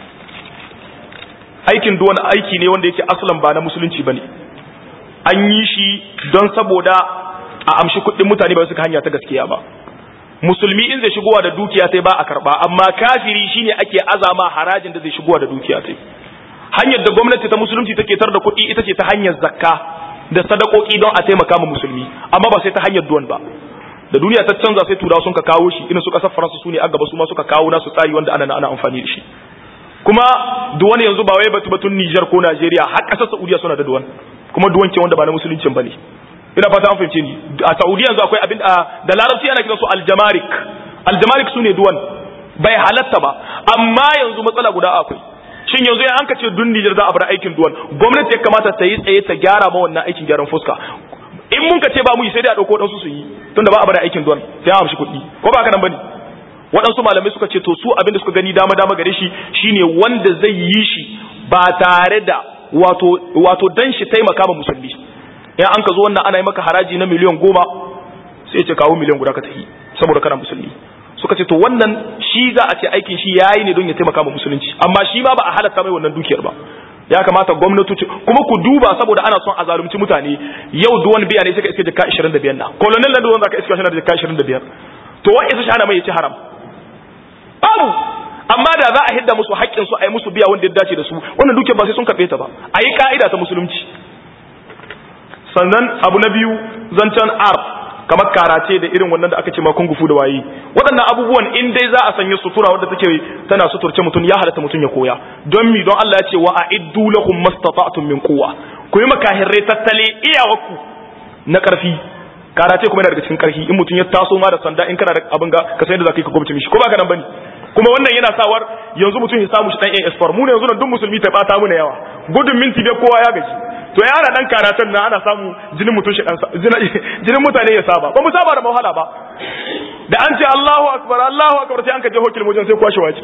aikin duwan aiki ne wanda yake aslan ba na musulunci bane an yi shi don saboda a amshi kuɗin mutane ba su ka hanya ta gaskiya ba musulmi in zai shigowa da dukiya sai ba a karba amma kafiri shine ake azama harajin da zai shigowa da dukiya sai hanyar da gwamnati ta musulunci take tar da kuɗi ita ce ta hanyar zakka da sadakoki don a taimaka ma musulmi amma ba sai ta hanyar duwan ba da duniya ta canza sai turawa sun ka kawo shi irin su kasar faransa su ne a gaba su ma suka kawo nasu tsari wanda ana ana amfani da shi kuma duwan yanzu ba wai batu batun Niger ko Najeriya har kasar Saudiya suna da duwan kuma duwan ke wanda ba na musuluncin bane ina fata an fahimce ni a Saudiya yanzu akwai abin da larabci ana kiransu aljamarik aljamarik su ne duwan bai halatta ba amma yanzu matsala guda akwai shin yanzu ya an ce dun Niger za a bar aikin duwan gwamnati ya kamata ta yi tsaye ta gyara ma wannan aikin gyaran fuska in mun ka ce ba mu yi sai dai a dauko dan su su yi tunda ba a bar aikin duwan sai a amshi kuɗi ko ba haka nan bane waɗansu malamai suka ce to su abin da suka gani dama dama gare shi shine wanda zai yi shi ba tare da wato wato dan shi taimaka ma musulmi in an ka zo wannan ana yi maka haraji na miliyan goma sai ce kawo miliyan guda ka tafi saboda kana musulmi suka ce to wannan shi za a ce aikin shi yayi ne don ya taimaka ma musulunci amma shi ma ba a halatta mai wannan dukiyar ba ya kamata gwamnati kuma ku duba saboda ana son a zalunci mutane yau duwan biya ne suka iske jaka 25 na colonel na duwan zaka iske shi na jaka 25 to wa isa shana mai yace haram babu amma da za a hidda musu haƙƙin su a yi musu biya wanda ya dace da su wannan dukiyar ba sai sun karɓe ta ba a yi ka'ida ta musulunci sannan abu na biyu zancen art kamar karace da irin wannan da aka ce ma kungufu da wayi waɗannan abubuwan in dai za a sanya sutura wadda take tana suturce mutum ya halatta mutum ya koya don mi don Allah ya ce wa a'iddu lahum mastata'tum min quwwa ku yi makahirrai tattale iyawarku na karfi karace kuma yana daga cikin karfi in mutum ya taso ma da sanda in kana da abin ga ka san yadda zaka yi ka gwamnati mishi ko ba ka nan bane kuma wannan yana sawar yanzu mutum ya samu shi dan AS4 mu ne yanzu nan duk musulmi ta bata mu na yawa gudun minti bai kowa ya gaji to ya ana dan karatun na ana samu jinin mutum shi dan jinin mutane ya saba ba mu saba da mahala ba da an ce Allahu akbar Allahu akbar sai an ka je hokil mujin sai kwashi waci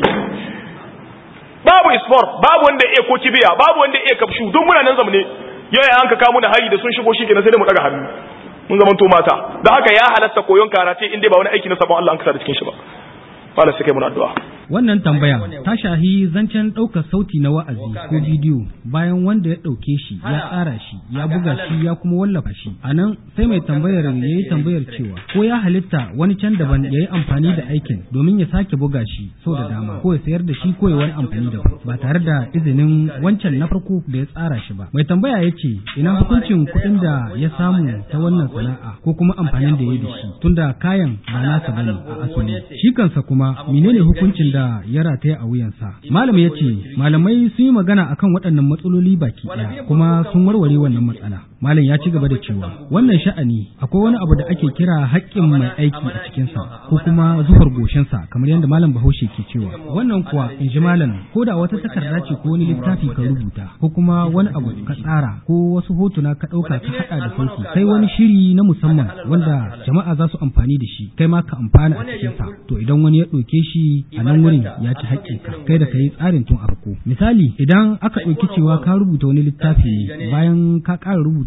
babu isfor babu wanda ya ko kibiya babu wanda ya kafshu duk muna nan zamne yau an ka kawo mu da hari da sun shigo shi kenan sai mu daga hannu mun zaman to mata don haka ya halatta koyon karate in dai ba wani aiki na sabon Allah an kasa da cikin shi ba fara sai kai mun addu'a Wannan tambaya ta shahi zancen ɗaukar sauti na wa'azi ko bidiyo bayan wanda ya ɗauke shi ya tsara shi ya buga shi ya kuma wallafa shi. A nan sai mai tambayar ya yi tambayar cewa ko ya halitta wani can daban ya yi amfani da aikin domin ya sake buga shi sau da dama ko ya sayar da shi ko ya wani amfani da ba tare da izinin wancan na farko da ya tsara shi ba. Mai tambaya ya ce ina hukuncin kuɗin da ya samu ta wannan sana'a ko kuma amfanin da ya yi da shi tunda kayan ba nasa bane a asali. Shi kansa kuma menene hukuncin da ya rataya a wuyansa. Malam ya ce, malamai sun yi magana akan waɗannan matsaloli baki ɗaya kuma sun warware wannan matsala. Malam ya ci gaba da cewa, wannan sha'ani akwai wani abu da ake kira haƙƙin mai aiki a cikinsa ko kuma zuhar goshinsa kamar yadda malam Bahaushe ke cewa. Wannan kuwa in ji malam ko da wata takarda ce ko wani littafi ka rubuta ko kuma wani abu ka tsara ko wasu hotuna ka ɗauka ka haɗa da sauki sai wani shiri na musamman wanda jama'a za su amfani da shi kai ma ka amfana a cikinsa to idan wani ya ɗauke shi a nan wurin ya ci haƙƙinka kai da ka yi tsarin tun a farko misali idan aka ɗauki cewa ka rubuta wani littafi ne bayan ka ƙara rubuta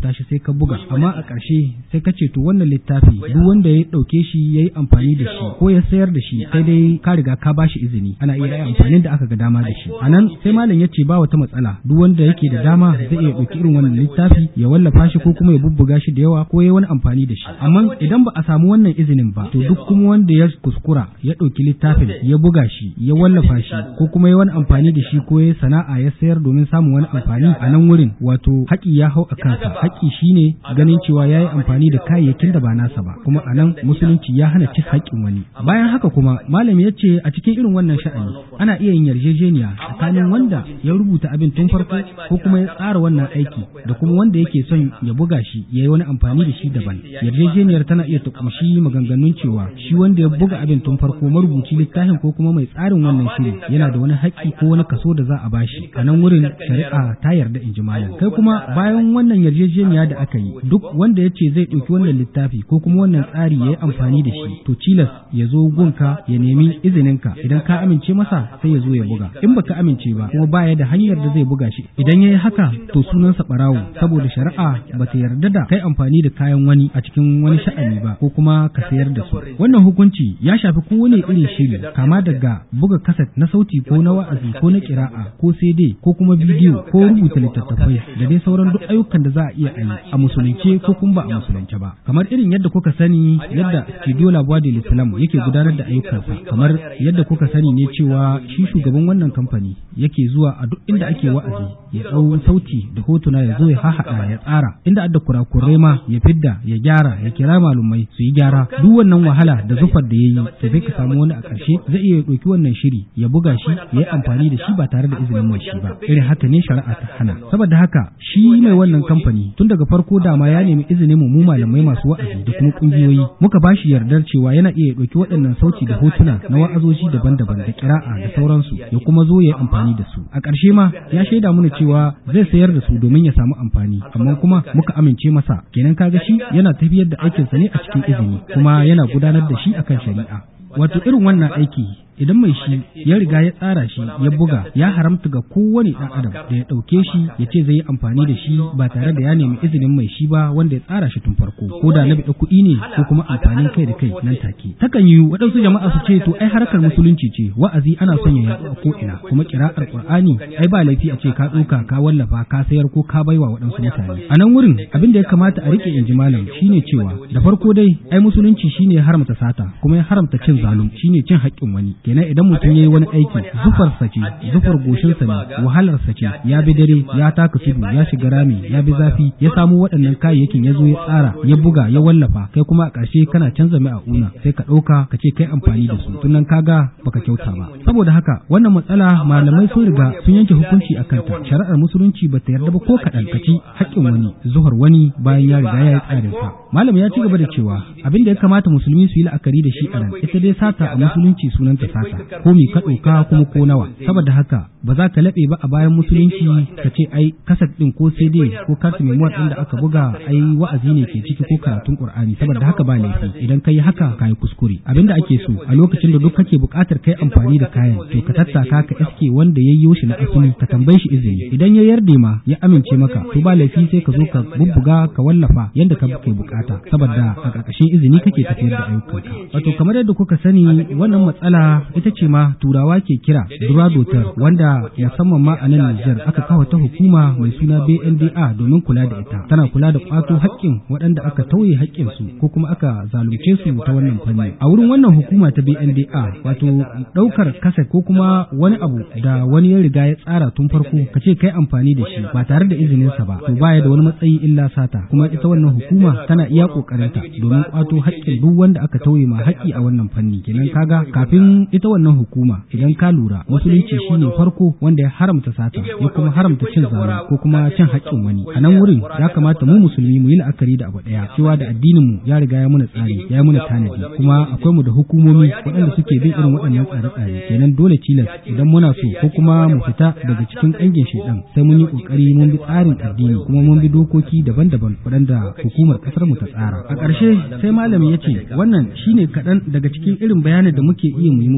rubuta shi sai ka buga amma a ƙarshe sai ka ce to wannan littafi duk wanda ya ɗauke shi ya yi amfani da shi ko ya sayar da shi sai dai ka riga ka ba shi izini ana iya yi amfanin da aka ga dama da shi a nan sai malam ya ce ba wata matsala duk wanda yake da dama zai iya ɗauki irin wannan littafi ya wallafa shi ko kuma ya bubbuga shi da yawa ko ya wani amfani da shi amma idan ba a samu wannan izinin ba to duk kuma wanda ya kuskura ya ɗauki littafin ya buga shi ya wallafa shi ko kuma ya wani amfani da shi ko ya sana'a ya sayar domin samun wani amfani a nan wurin wato haƙi ya hau a kansa haƙi shine ganin cewa ya yi amfani da kayayyakin da ba nasa ba kuma a nan musulunci ya hana cin haƙƙin wani bayan haka kuma malami ya ce a cikin irin wannan sha'ani ana iya yin yarjejeniya tsakanin wanda ya rubuta abin tun farko ko kuma ya tsara wannan aiki da kuma wanda yake son ya buga shi ya yi wani amfani da shi daban yarjejeniyar tana iya ta kumshi maganganun cewa shi wanda ya buga abin tun farko marubuci littafin ko kuma mai tsarin wannan shiri yana da wani haƙƙi ko wani kaso da za a bashi a nan wurin shari'a ta yarda in ji malam kai kuma bayan wannan yarjejeniya da aka yi duk wanda ya ce zai ɗauki wannan littafi ko kuma wannan tsari ya yi amfani da shi to cilas ya zo gunka ya nemi izininka idan ka amince masa sai ya zo ya buga in baka amince ba kuma baya da hanyar da zai buga shi idan ya yi haka to sunansa ɓarawo saboda shari'a ba ta yarda da kai amfani da kayan wani a cikin wani sha'ani ba ko kuma ka sayar da su wannan hukunci ya shafi kowane irin shiri kama daga buga kaset na sauti ko na wa'azi ko na kira'a ko CD ko kuma bidiyo ko rubuta littattafai da dai sauran duk ayyukan da za a iya yi a musulunce ko kuma ba a musulunce ba kamar irin yadda kuka sani yadda studio labuwa da islam yake gudanar da ayyukansa kamar yadda kuka sani ne cewa shi shugaban wannan kamfani yake zuwa a duk inda ake wa'azi ya ɗau sauti da hotuna ya zo ya hahaɗa ya tsara inda adda kurakurai ma ya fidda ya gyara ya kira malumai su yi gyara duk wannan wahala da zufar da ya yi to sai ka samu wani a ƙarshe zai iya ɗauki wannan shiri ya buga shi ya yi amfani da shi ba tare da izinin mai shi ba irin haka ne shari'a ta hana saboda haka shi mai wannan kamfani tun daga farko dama ya nemi izinin mu malamai masu wa'azi da kuma kungiyoyi muka ba shi yardar cewa yana iya ɗauki waɗannan sauti da hotuna na wa'azoji daban-daban da kira'a da sauransu ya kuma zo ya yi amfani da su a ƙarshe ma ya shaida mana cewa zai sayar da su domin ya samu amfani amma kuma muka amince masa kenan kaga shi yana tafiyar da aikinsa ne a cikin izini kuma yana gudanar da shi akan shari'a wato irin wannan aiki idan mai shi ya riga ya tsara shi ya buga ya haramta ga kowane ɗan adam da ya ɗauke shi ya ce zai yi amfani da shi ba tare da ya nemi izinin mai shi ba wanda ya tsara shi tun farko ko da na biɗa kuɗi ne ko kuma amfanin kai da kai nan take takan yi waɗansu jama'a su ce to ai harkar musulunci ce wa'azi ana son ya yaɗu a ko'ina kuma kira'ar qur'ani ai ba laifi a ce ka ɗauka ka wallafa ka sayar ko ka baiwa waɗansu mutane a nan wurin abin da ya kamata a riƙe in ji malam shine cewa da farko dai ai musulunci shine ya haramta sata kuma ya haramta cin zalum shine cin haƙƙin wani kenan idan mutum ya yi wani aiki zufarsa ce zufar goshinsa ne wahalarsa ce ya bi dare ya taka tudu ya shiga rami ya bi zafi ya samu waɗannan kayayyakin ya zo ya tsara ya buga ya wallafa kai kuma a ƙarshe kana canza mai a una sai ka ɗauka ka ce kai amfani da su tunan kaga baka kyauta ba saboda haka wannan matsala malamai sun riga sun yanke hukunci a kanta shari'ar musulunci bata yarda ba ko kaɗan ka ci haƙƙin wani zuhar wani bayan ya riga ya yi tsarinsa malam ya ci gaba da cewa abin da ya kamata musulmi su yi la'akari da shi a nan ita dai sata a musulunci sunanta sata ko mi ka ɗauka kuma ko nawa saboda haka ba za ka laɓe ba a bayan musulunci ka ce ai kasat ɗin ko cd ko kartu memuwar ɗin da aka buga ai wa'azi ne ke ciki ko karatun qur'ani saboda haka ba laifi idan ka yi haka ka yi kuskure abinda ake so a lokacin da duk kake buƙatar kai amfani da kayan to ka tattaka ka iske wanda ya yi shi na asali ka tambaye shi izini idan ya yarda ma ya amince maka to ba laifi sai ka zo ka bubbuga ka wallafa yadda ka ke bukata saboda a ƙarƙashin izini kake tafiyar da ayyukanka wato kamar yadda kuka sani wannan matsala ita ce ma turawa ke kira duradotar wanda musamman ma a nan Nijar aka kawo ta hukuma mai suna BNDA domin kula da ita tana kula da kwato haƙƙin waɗanda aka tauye haƙƙin su ko kuma aka zalunce su ta wannan fanni a wurin wannan hukuma ta BNDA wato ɗaukar kasa ko kuma wani abu da wani ya riga ya tsara tun farko ka ce kai amfani da shi ba tare da izinin sa ba to baya da wani matsayi illa sata kuma ita wannan hukuma tana iya kokarinta domin kwato haƙƙin duk wanda aka tauye ma haƙƙi a wannan fanni kenan kaga kafin ita wannan hukuma idan ka lura musulunci shine farko wanda ya haramta sata ya kuma haramta cin zalunci ko kuma cin haƙƙin wani a nan wurin ya kamata mu musulmi mu yi la'akari da abu ɗaya cewa da addinin mu ya riga ya muna tsari ya muna tanadi kuma akwai mu da hukumomi waɗanda suke bin irin waɗannan tsare-tsare kenan dole tilas idan muna so ko kuma mu fita daga cikin ƙangin shaidan sai mun yi ƙoƙari mun bi tsarin addini kuma mun bi dokoki daban-daban waɗanda hukumar ƙasar mu ta tsara a ƙarshe sai malami ya ce wannan shine kaɗan daga cikin irin bayanin da muke iya mu yi muku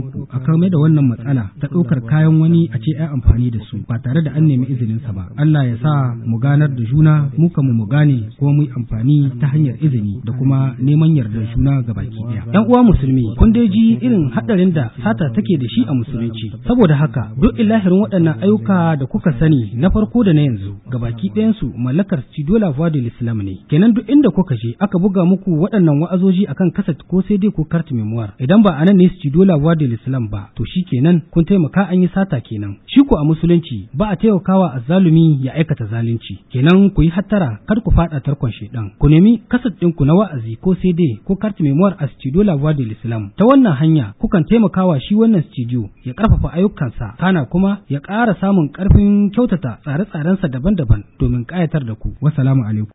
ku a kame da wannan matsala ta ɗaukar kayan wani a ce ai amfani da su ba tare da an nemi izinin sa ba Allah ya sa mu ganar da juna mu kamu mu gane kuma mu yi amfani ta hanyar izini da kuma neman yardar juna ga baki ɗaya yan uwa musulmi kun dai ji irin haɗarin da sata take da shi a musulunci saboda haka duk ilahirin waɗannan ayyuka da kuka sani na farko da na yanzu ga baki ɗayansu mallakar Studio La Voix de l'Islam ne kenan duk inda kuka je aka buga muku waɗannan wa'azoji akan kaset ko sai dai ko carte memoire idan ba anan ne Studio La Voix de l'Islam ba to shi kenan kun taimaka an yi sata kenan shi ko a musulunci ba a taimakawa azzalumi ya aikata zalunci kenan ku yi hattara kar ku faɗa tarkon shedan ku nemi kaset ɗinku na wa'azi ko sai dai ko carte memoire a Studio La Voix de l'Islam ta wannan hanya kukan taimakawa shi wannan studio ya ƙarfafa ayyukansa kana kuma ya ƙara samun ƙarfin kyautata tsare-tsarensa daban-daban domin ƙayatar da ku. Wassalamu alaikum.